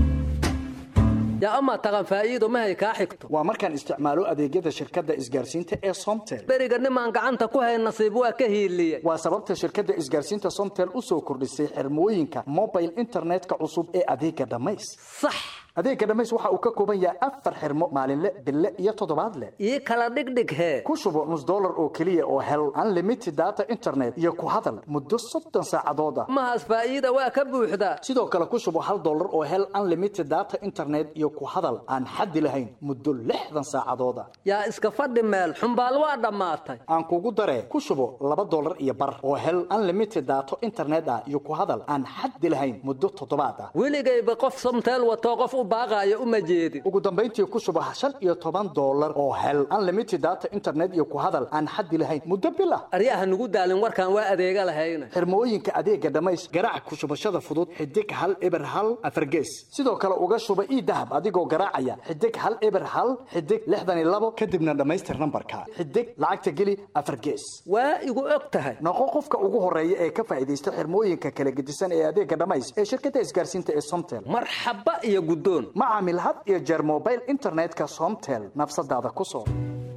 yaa amaa taqan faa'iido mahay kaa xigto waa markaan isticmaalo adeegyada shirkadda isgaarsiinta ee somtel beriga nimaan gacanta ku hay nasiib waa ka hiiliye waa sababta shirkadda isgaarsiinta somtel u soo kordhisay xirmooyinka mobile internetka cusub ee adeega dhammays sax adeega dhammays waxa uu ka kooban yahay afar xirmo maalinle bille iyo toddobaadle ii kala dhigdhig hee ku shubo nus dollar oo keliya oo hel unlimited data internet iyo ku hadal muddo soddon saacadood ah mahaas faa'iida waa ka buuxdaa sidoo kale ku shubo hal dollar oo hel unlimited data internet iyo ku hadal aan xaddi lahayn muddo lixdan saacadood ah yaa iska fadhi meel xumbaal waa dhammaatay aan kugu daree ku shubo laba dollar iyo bar oo hel unlimited daato internet ah iyo ku hadal aan xaddi lahayn muddo toddobaad ah weligayba qof somteel watoo qof u baaqaayo uma jeedin ugu dambayntii ku shubo shan iyo toban dollar oo hel unlimited data internet iyo ku hadal aan xaddi lahayn muddo bil ah aryaha nugu daalin warkaan waa adeega lahayna xirmooyinka adeega dhammays garaac ku shubashada fudud xidig hal eber hal afargees sidoo kale uga shuba ii dahab adigoo garaacaya xidig hal eber hal xidig lixdan iyo labo kadibna dhammaystir nambarka xidig lacagta geli afargees waa igu og tahay noqo qofka ugu horeeya ee ka faa'iidaysta xirmooyinka kala gedisan ee adeega dhammays ee shirkadda isgaarsiinta ee somtel marxaba iyo guddoon ma caamil had iyo jeer mobile internetka somtel nafsadaada ku soo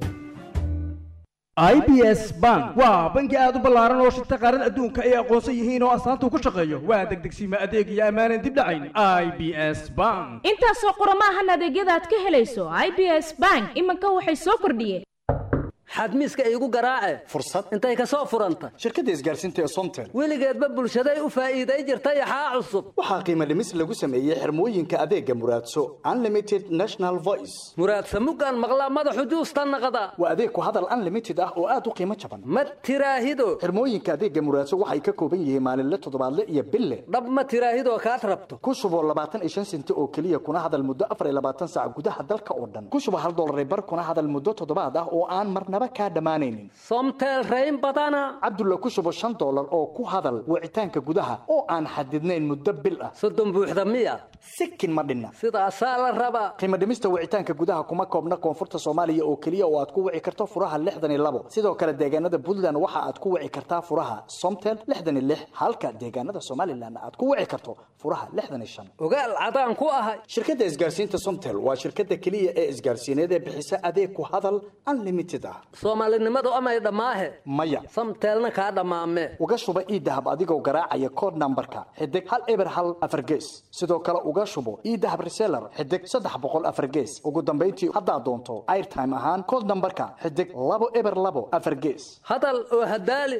i b s bank waa bangi aad u ballaaran oo shirta qaarada adduunka ay aqoonsan yihiin oo astaanta ku shaqeeyo waa degdegsiima adeeg iyo ammaanan dib dhacayn i b s bank intaasoo qoromaahan adeegyada aad ka helayso i b s bank iminka waxay soo kordhiyeen xadmiiska iigu garaace fursad intay ka soo furanta shirkadda isgaarsiinta ee somtel weligeedba bulshaday u faa'iiday jirtay axaa cusub waxaa qiimo dhimis lagu sameeyey xirmooyinka adeega muraadso unlimited national voice muraadsa muggaan maqlaa madaxu juusta naqda waa adeeg ku hadal unlimited ah oo aad u qiimo jaban ma tiraahido xirmooyinka adeega muraadso waxay ka kooban yihiin maalinle toddobaadle iyo bille dhab ma tiraahidoo kaad rabto ku shubo labaatan iyo shan senti oo keliya kuna hadal muddo afar iyo labaatan saac gudaha dalka oo dhan ku shubo hal dollar bar kuna hadal muddo toddobaad ah oo aan marnaba kaa dhammaanaynin somtel rayn badana cabdulla ku shubo shan dollar oo ku hadal wicitaanka gudaha oo aan xadidnayn muddo bil ah soddon buuxda miya sikin ma dhinna sidaasaa la rabaa qiimo dhimista wicitaanka gudaha kuma koobna koonfurta soomaaliya oo keliya oo aad ku wici karto furaha lixdan iyo labo sidoo kale deegaanada puntland waxa aad ku wici kartaa furaha somtel lixdan iyo lix halka deegaanada somalilan aad ku wici karto furaha lixdan iyo shan ogaal cadaan ku ahay shirkadda isgaarsiinta somtel waa shirkadda keliya ee isgaarsiineed ee bixisa adeeg ku hadal unlimited ah soomaalinimadu amay dhammaahe maya samteelna kaa dhammaame uga shuba iidahab adigoo garaacaya kood nambarka xidig hal eber hal afar gees sidoo kale uga shubo iidahab reseller xidig saddex boqol afar gees ugu dambayntii haddaad doonto airtime ahaan kood nambarka xidig labo eber labo afar gees hadal oo hadaali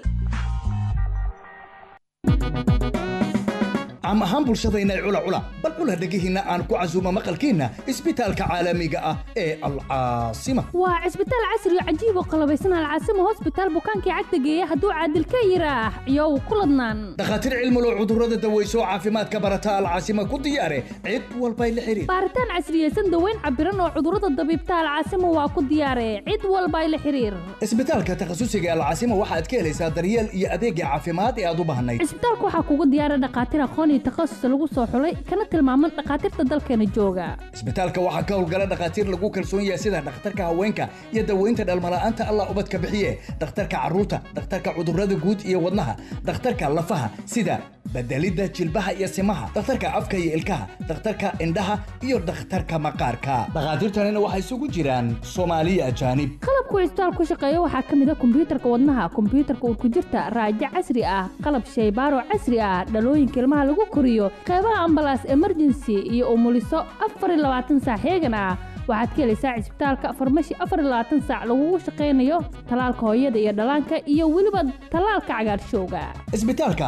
caam ahaan bulshadayna cula cula bal cula dhegihiinna aan ku casuumo maqalkiinna isbitaalka caalamiga ah ee alcaasima waa cisbitaal casri oo cajiib oo qalabaysan alcaasima hosbitaal bukaankii cagta geeya hadduu caadil ka yiraax iyow ku ladnaan dhakhaatiir cilmulo cudurrada daweyso caafimaadka barata alcaasima ku diyaare cid walbay la xiriir baaritaan casriyeysan daweyn cabiran oo cudurrada dabiibta alcaasima waa ku diyaare cid walbay la xiriir isbitaalka takhasusiga alcaasima waxaad ka helaysaa daryeel iyo adeegga caafimaad ee aad u baahnayd cisbitaalka waxaa kugu diyaara dhakhaatiir aqoon iyo takhasus lagu soo xulay kana tilmaaman dhakhaatiirta dalkeena jooga isbitaalka waxaa ka howlgala dhakhaatiir lagu kalsoon yahay sida dhakhtarka haweenka iyo daweynta dhalmala'aanta allah ubadka bixiye dhakhtarka carruurta dhakhtarka cudurrada guud iyo wadnaha dhakhtarka lafaha sida bedelidda jilbaha iyo simaha dhakhtarka afka iyo ilkaha dhakhtarka indhaha iyo dhakhtarka maqaarka dhakhaatiirtanina waxay isugu jiraan soomaaliya ajaanib qalabku cisbitaal ku shaqeeya waxaa ka mid a kombiyuutarka wadnaha kombiyuutarka urkujirta raajo casri ah qalab shaybaaro casri ah dhalooyinka ilmaha lagu koriyo qeybaha ambalaas emergency iyo umuliso afar iyo labaatan saac heegan ah waxaad ka helaysaa cisbitaalka farmashi afar iyo labaatan saac lagugu shaqaynayo talaalka hooyada iyo dhallaanka iyo weliba talaalka cagaarshowga isbitaalka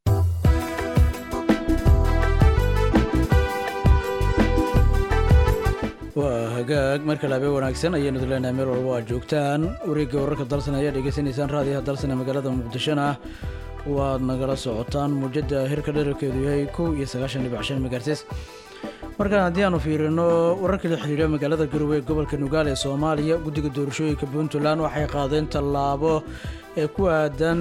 waa hagaag marka laabe wanaagsan ayaanu dileenahay meel walba aad joogtaan wareegga wararka dalsan ayaa dhegeysanaysaan raadiyaha dalsan ee magaalada muqdishona waad nagala socotaan muujada hirka dherarkeedu yahay kow iyo sagaashan dhibic shan megahertz markaan haddii aanu fiirino wararka la xiriira magaalada garowe ee gobolka nugaal ee soomaaliya guddiga doorashooyinka puntland waxay qaadeen tallaabo ee ku aadan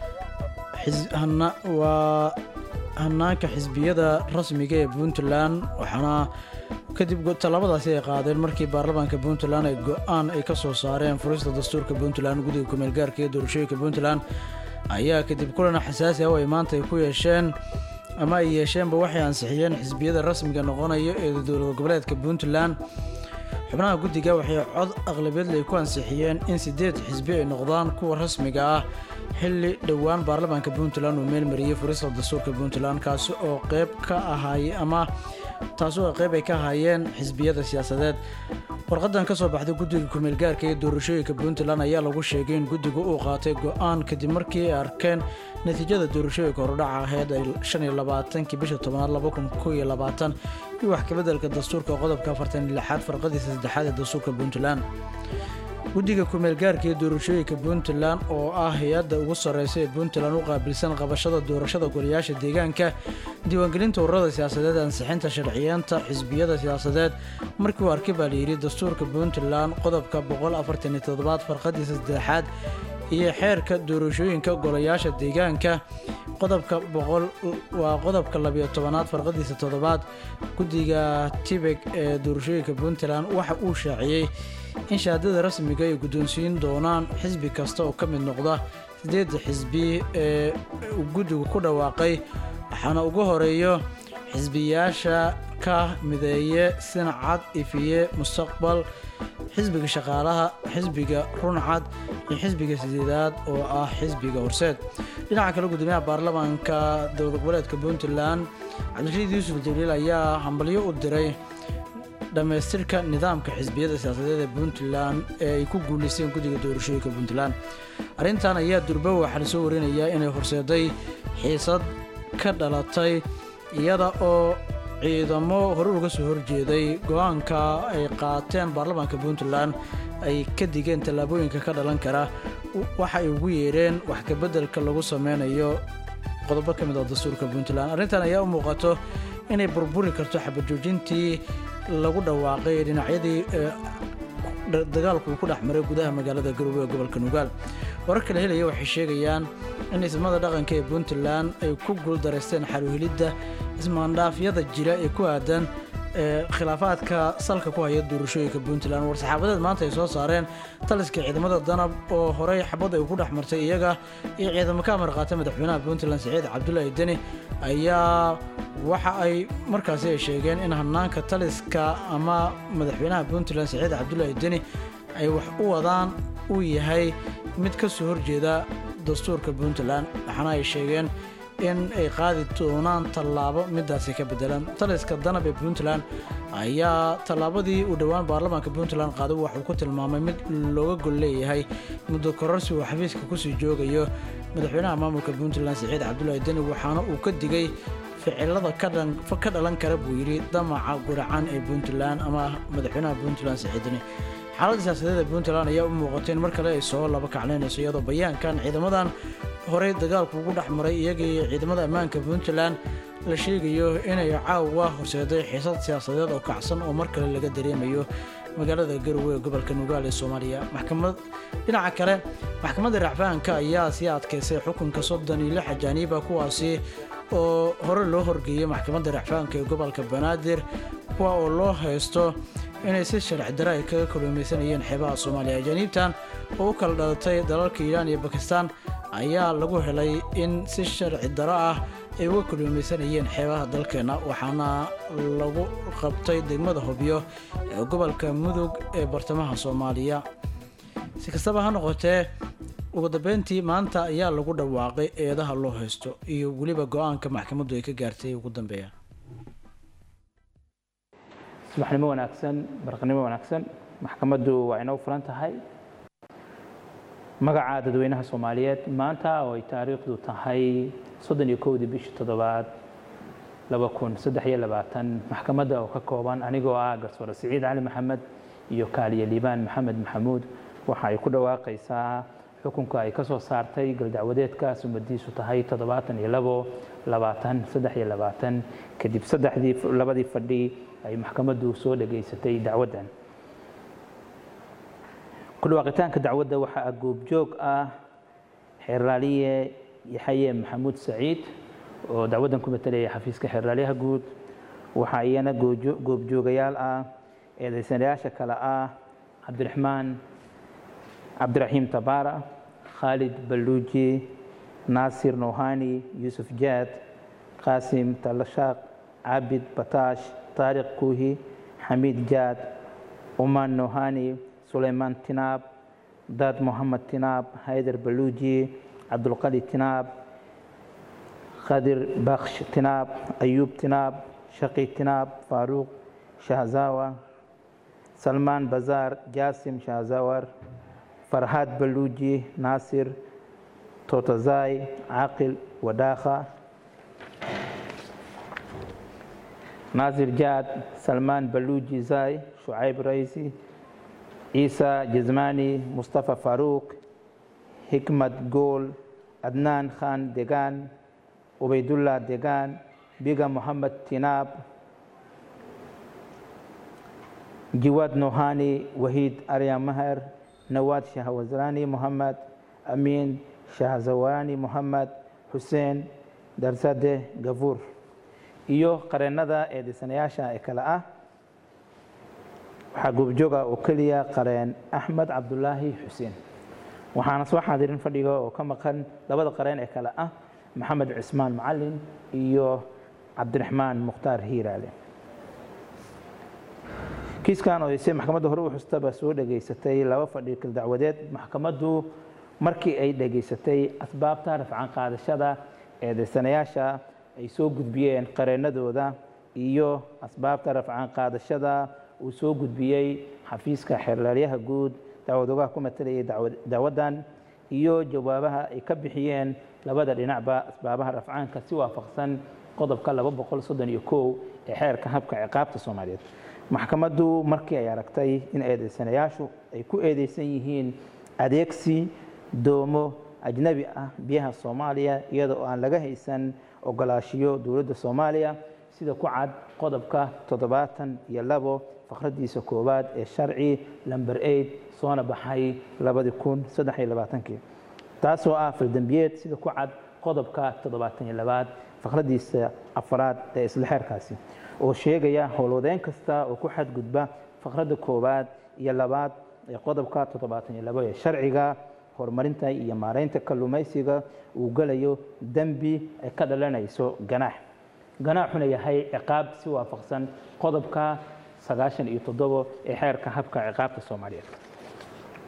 waa hanaanka xisbiyada rasmiga ee puntland waxaana kadib tallaabadaasi ay qaadeen markii baarlamaanka puntland ay go-aan ay ka soo saareen furista dastuurka puntland guddiga kumeelgaarka ee doorashooyinka puntland ayaa kadib kulan xasaasi ah oo ay maanta ay ku yeesheen ama ay yeesheenba waxay ansixiyeen xisbiyada rasmiga noqonaya ee dowlad goboleedka puntland xubnaha guddiga waxay cod aqlabiyadle ay ku ansixiyeen in siddeed xisbi ay noqdaan kuwa rasmiga ah xilli dhowaan baarlamaanka puntland uu meelmariyey furista dastuurka puntland kaasi oo qeyb ka ahaayey ama taasi oo qeyb ay ka ahaayeen xisbiyada siyaasadeed warqadan ka soo baxday guddiga kumeelgaarka ee doorashooyinka puntland ayaa lagu sheegay in guddigu uu qaatay go-aan kadib markii ay arkeen natiijada doorashooyinka horudhaca aheyd ay shan iyo labaatankii bisha tobnaad laba kun kow iyo labaatan iyo wax kabeddelka dastuurka qodobka afartan iyo lixaad farqadiisa saddexaad ee dastuurka puntland guddiga kumeelgaarka ee doorashooyinka puntland oo ah hay-adda ugu sarreysa ee puntland u qaabilsan qabashada doorashada golayaasha deegaanka diiwaangelinta ururada siyaasadeed ansixinta sharciyeenta xisbiyada siyaasadeed markii uu arkay baa layidhi dastuurka puntland qodobka boqol afartan iyo toddobaad farqadiisa saddexaad iyo xeerka doorashooyinka golayaasha deegaanka qodobka boqol waa qodobka labiyo tobanaad farqadiisa toddobaad guddiga tibeg ee doorashooyinka puntland waxa uu shaaciyey in shahaadada rasmiga ay guddoonsiin doonaan xisbi kasta oo ka mid noqda siddeedda xisbi ee uu guddigu ku dhawaaqay waxaana ugu horeeyo xisbiyaasha ka mideeye sinacad ifiye mustaqbal xisbiga shaqaalaha xisbiga runcad iyo xisbiga sideedaad oo ah xisbiga horseed dhinaca kale gudoomiyaha baarlamaanka dowlad goboleedka puntland cabdirashiid yuusuf jaliil ayaa hambalyo u diray dhammaystirka nidaamka xisbiyada siyaasadeed ee puntland ee ay ku guulaysteen guddiga doorashooyinka puntland arrintan ayaa durba waxaa la soo warinayaa inay horseeday xiisad ka dhalatay iyada oo ciidamo hore uga soo horjeeday go-aanka ay qaateen baarlamaanka puntland ay ka digeen tallaabooyinka ka dhalan kara waxa ay ugu yeedheen wax kabeddelka lagu sameynayo qodobo ka mid ah dastuurka puntland arrintan ayaa u muuqato inay burburi karto xabajoojintii lagu dhawaaqay dhinacyadii dagaalku uu ku dhex maray gudaha magaalada garowe ee gobolka nugaal warar kala helaya waxay sheegayaan in ismada dhaqanka ee puntland ay ku guuldaraysteen xaluhelidda ismaandhaafyada jira ee ku aadan khilaafaadka salka ku haya doorashooyinka puntland war-saxaabadeed maanta ay soo saareen taliska ciidamada danab oo horey xabad ay ku dhex martay iyaga iyo ciidamo ka amar qaatay madaxweynaha puntland saciid cabdulaahi deni ayaa waxa ay markaasi ay sheegeen in hanaanka taliska ama madaxweynaha puntland saciid cabdulaahi deni ay wax u wadaan uu yahay mid ka soo horjeeda dastuurka puntland waxaana ay sheegeen in ay qaadi doonaan tallaabo midaasi ka bedelan taliska danab ee puntland ayaa tallaabadii uu dhowaan baarlamaanka puntland qaaday waxuu ku tilmaamay mid looga gol leeyahay muddo kororsi uu xafiiska kusii joogayo madaxweynaha maamulka puntland siciid cabdulaahi deni waxaana uu ka digay ficilada ka dhan- ka dhalan kara buu yidhi damaca guracan ee puntland ama madaxweynaha puntland siciid deni xaaladda siyaasadeed ee puntland ayaa u muuqatay in mar kale ay soo laba kaclaynayso iyadoo bayaankan ciidamadan horey dagaalku ugu dhex maray iyaga iyo ciidamada ammaanka puntland la sheegayo inay caawa horseeday xiisad siyaasadeed oo kacsan oo mar kale laga dareemayo magaalada garowe ee gobolka nugaal ee soomaaliya maxkamad dhinaca kale maxkamadda racfaanka ayaa sii adkaysay xukunka soddon iyo lix ajaaniiba kuwaasi oo hore loo horgeeyey maxkamadda racfaanka ee gobolka banaadir kuwa oo loo haysto inay si sharci dare ay kaga kalluumaysanayeen xeebaha soomaaliya ajaaniibtan oo u kala dhalatay dalalka iiraan iyo bakistaan ayaa lagu helay in si sharci daro ah ay uga kalluumaysanayeen xeebaha dalkeenna waxaana lagu qabtay degmada hobyo ee gobolka mudug ee bartamaha soomaaliya si kastaba ha noqotee ugu dambeyntii maanta ayaa lagu dhawaaqay eedaha loo haysto iyo weliba go-aanka maxkamaddu ay ka gaartay ugu dambeeya subaxnimo wanaagsan barqnimo wanaagsan maxkamaddu waa inoo furan tahay magaca dadweynaha soomaaliyeed maanta oo ay taariikhdu tahay soddon iyo kowdii bishii toddobaad laba kun saddex iyo labaatan maxkamadda oo ka kooban anigoo ah garsoore siciid cali maxamed iyo kaaliye liibaan maxamed maxamuud waxa ay ku dhawaaqaysaa xukunka ay ka soo saartay galdacwadeedka sumadiisu tahay toddobaatan iyo labo labaatan saddex iyo labaatan kadib saddexdii labadii fadhi ay maxkamaddu soo dhageysatay dacwaddan ku dhawaaqitaanka dacwadda waxaa goobjoog ah xeerlaaliye yaxaye maxamuud saciid oo dacwaddan ku matelaya xafiiska xeerlaaliyaha guud waxaa iyana goojo- goobjoogayaal ah eedaysanayaasha kale ah cabdiraxmaan cabdiraxiim tabaara khaalid balluuji naasir nouhani yuusuf jaad qaasim talashaaq cabid bataash taariq kuuhi xamiid jaad umaan nouhani suleymaan tinaab daad mohamed tinaab haydar baluuji cabdulqali tinaab khadir baksh tinaab ayuub tinaab shaqi tinaab faaruuq shahzawa salmaan bazaar jaasim shahzawar farhaad baluuji naasir totazai caaqil wadaakha naasir jaad salmaan baluuji zai shucayb raisi ciisa jazmani mustafa faruuq hikmad gool adnaan khan degaan ubaydullah degaan biga mohamed tinaab jiwaad nohani wahiid arya maher nawaad shahwazrani mohamed amiin shahzawani mohamed xuseen darsade gafuur iyo qareennada eedaysanayaasha ee kale ah waxaa goobjooga oo keliya qareen axmed cabdulaahi xuseen waxaana soo xaadirin fadhiga oo ka maqan labada qareen ee kale ah maxamed cismaan macalin iyo cabdiraxmaan mukhtaar hiiraale kiiskan oo se maxkamadda hore u xustaba soo dhageysatay laba fadhi kal dacwadeed maxkamaddu markii ay dhageysatay asbaabta rafcan qaadashada eedaysanayaasha ay soo gudbiyeen qareennadooda iyo asbaabta rafcan qaadashada uu soo gudbiyey xafiiska xeerlaalyaha guud dacwadogaha ku matalayay dacwaddan iyo jawaabaha ay ka bixiyeen labada dhinacba asbaabaha rafcaanka si waafaqsan qodobka laba boqol soddon iyo kow ee xeerka habka ciqaabta soomaaliyeed maxkamaddu markii ay aragtay in eedaysanayaashu ay ku eedeysan yihiin adeegsi doomo ajnabi ah biyaha soomaaliya iyada oo aan laga haysan ogolaashiyo dowladda soomaaliya sida ku cad qodobka toddobaatan iyo labo faqradiisa koowaad ee sharci lamber eid soona baxay labadi kun saddex iyo labaatankii taasoo ah faldembiyeed sida ku cad qodobka toddobaatan iyo labaad faqradiisa afraad ee isla xeerkaasi oo sheegaya howlwadeyn kasta oo ku xadgudba faqradda koowaad iyo labaad ee qodobka toddobaatan iyo labo ee sharciga horumarinta iyo maareynta kalluumaysiga uu gelayo dembi ay ka dhalanayso ganaax ganaaxuna yahay ciqaab si waafaqsan qodobka sagaashan iyo toddobo ee xeerka habka ciqaabta soomaaliyeed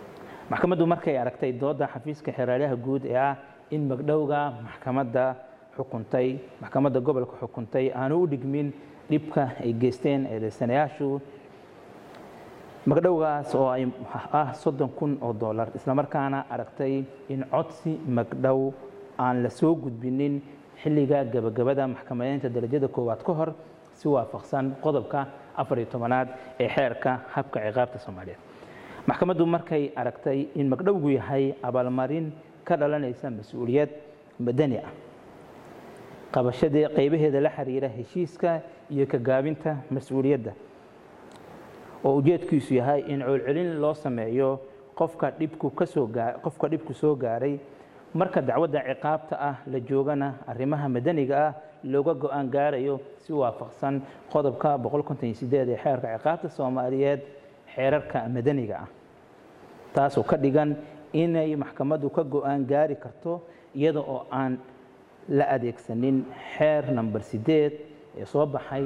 maxkamaddu markay aragtay dooda xafiiska xeeraalyaha guud ee ah in magdhowga maxkamadda xukuntay maxkamadda gobolka xukuntay aanu u dhigmin dhibka ay geysteen eedeysanayaashu magdhowgaas oo ay ah soddon kun oo dollar islamarkaana aragtay in codsi magdhow aan la soo gudbinin xilliga gabagabada maxkamadeynta darajada koowaad ka hor si waafaqsan qodobka afar iyo tobanaad ee xeerka habka ciqaabta soomaaliyeed maxkamaddu markay aragtay in magdhowgu yahay abaalmarin ka dhalanaysa mas-uuliyad madani ah qabashadii qaybaheeda la xiriira heshiiska iyo ka gaabinta mas-uuliyadda oo ujeedkiisu yahay in coolcelin loo sameeyo qofka dhibku kasoo gaa qofka dhibku soo gaaray marka dacwadda ciqaabta ah la joogana arrimaha madaniga ah looga go-aan gaarayo si waafaqsan qodobka ee xeerka ciqaabta soomaaliyeed xeerarka madaniga ah taasoo ka dhigan inay maxkamaddu ka go-aan gaari karto iyada oo aan la adeegsanin xeer namber sideed ee soo baxay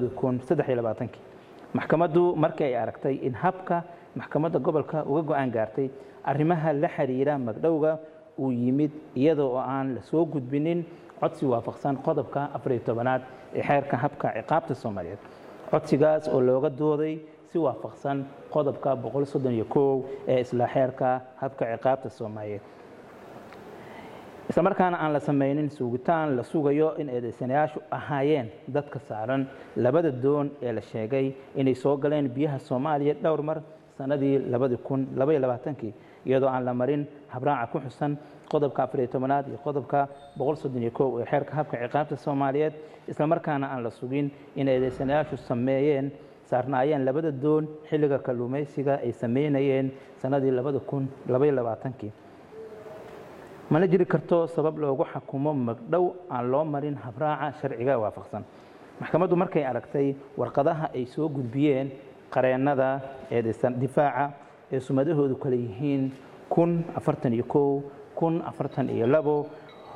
maxkamaddu markii ay aragtay in habka maxkamadda gobolka uga go-aan gaartay arrimaha la xiriira magdhowga uu yimid iyada oo aan la soo gudbinin codsi waafaqsan qodobka afariyo tobanaad ee xeerka habka ciqaabta soomaaliyeed codsigaas oo looga dooday si waafaqsan qodobka boqol soddon iyo kow ee isla xeerka habka ciqaabta soomaaliyeed islamarkaana aan la sameynin sugitaan la sugayo in eedeysanayaashu ahaayeen dadka saaran labada doon ee la sheegay inay soo galeen biyaha soomaaliya dhowr mar sanadii kii iyadoo aan la marin habraaca ku xusan qodobka afariyo tobanaad iyo qodobka boqol soddon iyo kow ee xeerka habka ciqaabta soomaaliyeed islamarkaana aan la sugin in eedeysanayaashu sameeyeen saarnaayeen labada doon xilliga kalluumaysiga ay sameynayeen sanadii kii mana jiri karto sabab loogu xakumo magdhow aan loo marin habraaca sharciga waafaqsan maxkamaddu markay aragtay warqadaha ay soo gudbiyeen qareennada eedeysan difaaca ee sumadahoodu kale yihiin kun afartan iyo kow kun afartan iyo labo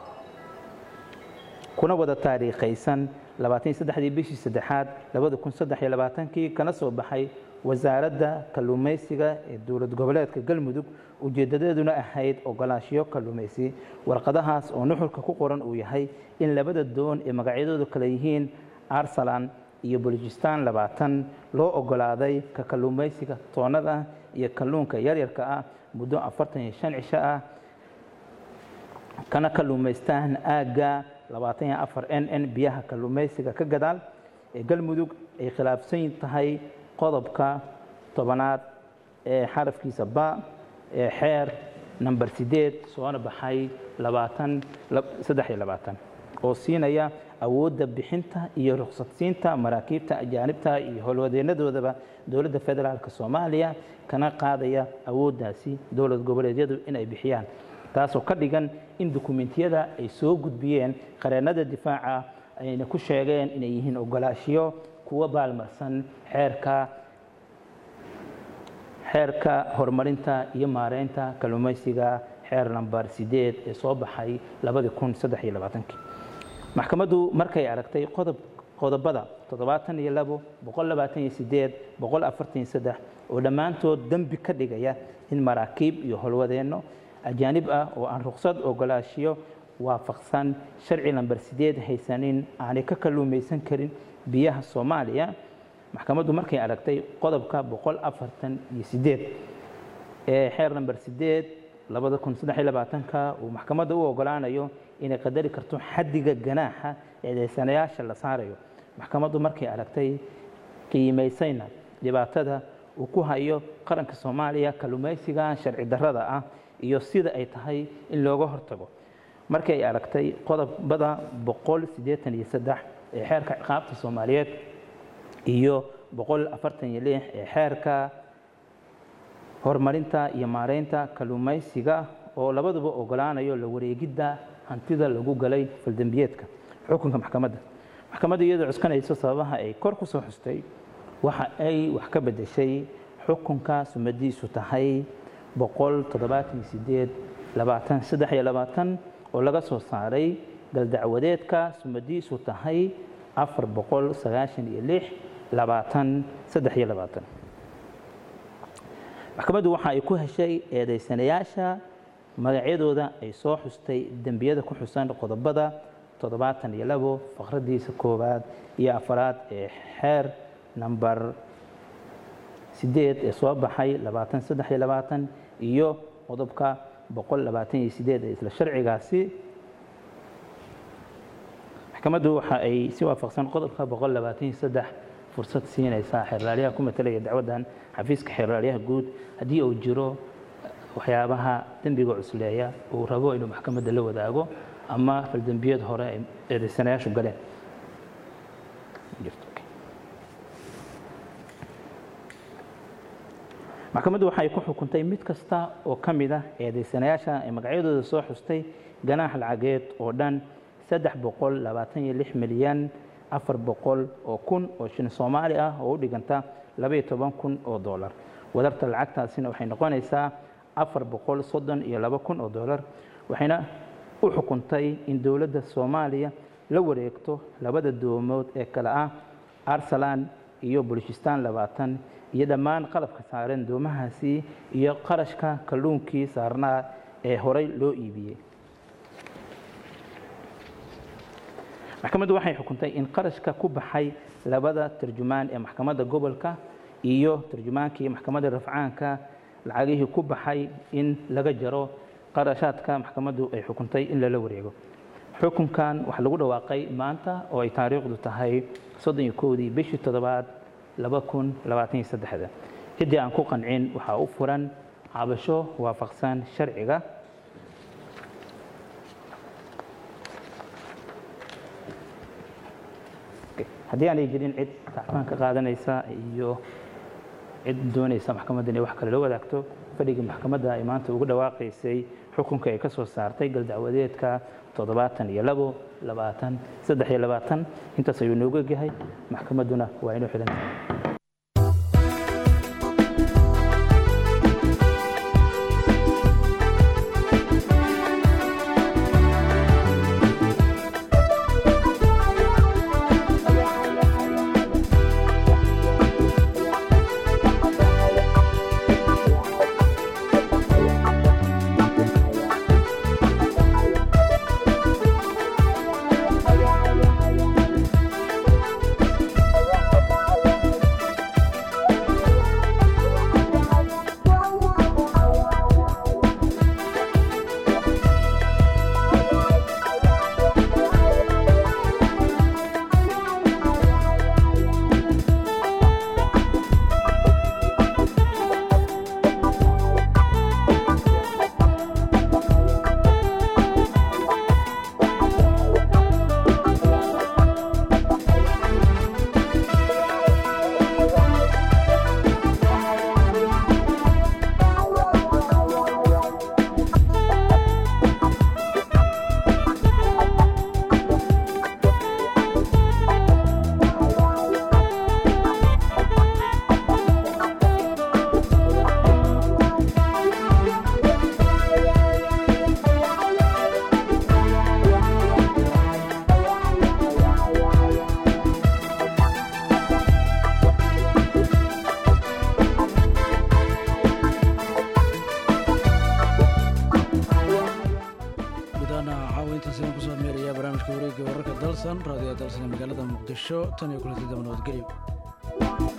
kuna wada taariikhaysan labaatan iyo saddexdii bishii saddexaad labada kun saddex iyo labaatankii kana soo baxay wasaaradda kalluumaysiga ee dowlad goboleedka galmudug ujeedadeeduna ahayd ogolaanshiyo kalluumaysi warqadahaas oo nuxurka ku qoran uu yahay in labada doon ee magacyadoodu kale yihiin arsalan iyo bolojistan labaatan loo ogolaaday ka kalluumaysiga toonnada iyo kalluunka yaryarka ah muddo afartan iyo shan cisho ah kana kalluumaystaan aagga labaatan iyo afar n n biyaha kalluumaysiga ka gadaal ee galmudug ay khilaafsan tahay qodobka tobanaad ee xarafkiisa ba ee xeer namber sideed soona baxay labaatan saddex iyo labaatan oo siinaya awoodda bixinta iyo ruqsadsiinta maraakiibta ajaanibta iyo howlwadeenadoodaba dowladda federaalka soomaaliya kana qaadaya awooddaasi dowlad goboleedyadu inay bixiyaan taasoo ka dhigan in dukumentiyada ay soo gudbiyeen qareennada difaaca ayna ku sheegeen inay yihiin ogolaashiyo kuwa baalmarsan xeerka xeerka horumarinta iyo maareynta kalluumaysiga xeer namber sideed ee soo baxay labadii kun saddex iyo labaatankii maxkamaddu markay aragtay qodob qodobada toddobaatan iyo labo boqol labaatan iyo sideed boqol afartan iyo saddex oo dhammaantood dembi ka dhigaya in maraakiib iyo howlwadeenno ajaanib ah oo aan ruqsad ogolaashiyo waafaqsan sharci lamber sideed haysanin aanay ka kalluumaysan karin biyaha soomaaliya maxkamaddu markay aragtay qodobka boqol afartan iyo sideed ee xeer namber sideed labada kun saddex iyo labaatanka uu maxkamadda u ogolaanayo inay qadari karto xaddiga ganaaxa eedeysanayaasha la saarayo maxkamaddu markay aragtay qiimaysayna dhibaatada uu ku hayo qaranka soomaaliya kalluumaysiga sharci darrada ah iyo sida ay tahay in looga hortago markii ay aragtay qodobada boqol siddeetan iyo saddex ee xeerka ciqaabta soomaaliyeed iyo boqol afartan iyo lix ee xeerka horumarinta iyo maareynta kalluumaysiga oo labaduba ogolaanayo la wareegidda hantida lagu galay faldembiyeedka xukunka maxkamadda maxkamadda iyadoo cuskanayso sababaha ay kor ku soo xustay waxa ay wax ka beddeshay xukunka sumadiisu tahay boqol toddobaatan iyo sideed labaatan saddex iyo labaatan oo laga soo saaray galdacwadeedka sumadiisu tahay afar boqol sagaashan iyo lix labaatan saddex iyo labaatan maxkamaddu waxa ay ku heshay eedaysanayaasha magacyadooda ay soo xustay dembiyada ku xusan qodobada toddobaatan iyo labo faqradiisa koowaad iyo afaraad ee xeer namber sideed ee soo baxay labaatan saddex iyo labaatan iyo qodobka boqol labaatan iyo sideed ee isla sharcigaasi maxkamaddu waxa ay si waafaqsan qodobka boqol labaatan iyo saddex fursad siinaysaa xeerlaaliyaha ku matalaya dacwaddan xafiiska xeerlaaliyaha guud haddii uu jiro waxyaabaha dembiga cusleeya uu rabo inuu maxkamadda la wadaago ama faldembiyad hore ay eedaysanayaashu galeen maxkamaddu waxay ku xukuntay mid kasta oo ka mid ah eedaysanayaasha ee magacyadooda soo xustay ganaax lacageed oo dhan saddex boqol labaatan iyo lix milyan afar boqol oo kun oo shilin soomaali ah oo u dhiganta labaiyo toban kun oo doolar wadarta lacagtaasina waxay noqonaysaa afar boqol soddon iyo laba kun oo doolar waxayna u xukuntay in dowladda soomaaliya la wareegto labada doomood ee kale ah arsalan iyo bulishistaan labaatan iyo dhammaan qalabka saaran doomahaasi iyo qarashka kalluunkii saarnaa ee horey loo iibiyey maxkamaddu waxay xukuntay in qarashka ku baxay labada tarjumaan ee maxkamadda gobolka iyo tarjumaankii maxkamadda rafcaanka lacagihii ku baxay in laga jaro qarashaadka maxkamaddu ay xukuntay in lala wareego xukunkan waxaa lagu dhawaaqay maanta oo ay taariikhdu tahay soddon iyo kowdii bishii toddobaad laba kun labaatan iyo saddexda ciddii aan ku qancin waxaa u furan cabasho waafaqsan sharciga haddii aanay jirin cid tacfaan ka qaadanaysa iyo cid doonaysa maxkamadda inay wax kale la wadaagto fadhigii maxkamadda ay maanta ugu dhawaaqaysay xukunka ay ka soo saartay galdacwadeedka toddobaatan iyo labo labaatan saddex iyo labaatan intaas ayuu noogu egyahay maxkamadduna waa inuu xidhan tahay wararka dalsan raadiyo dalsan ee magaalada muqdisho tan iyo kulanti daba nabadgelyo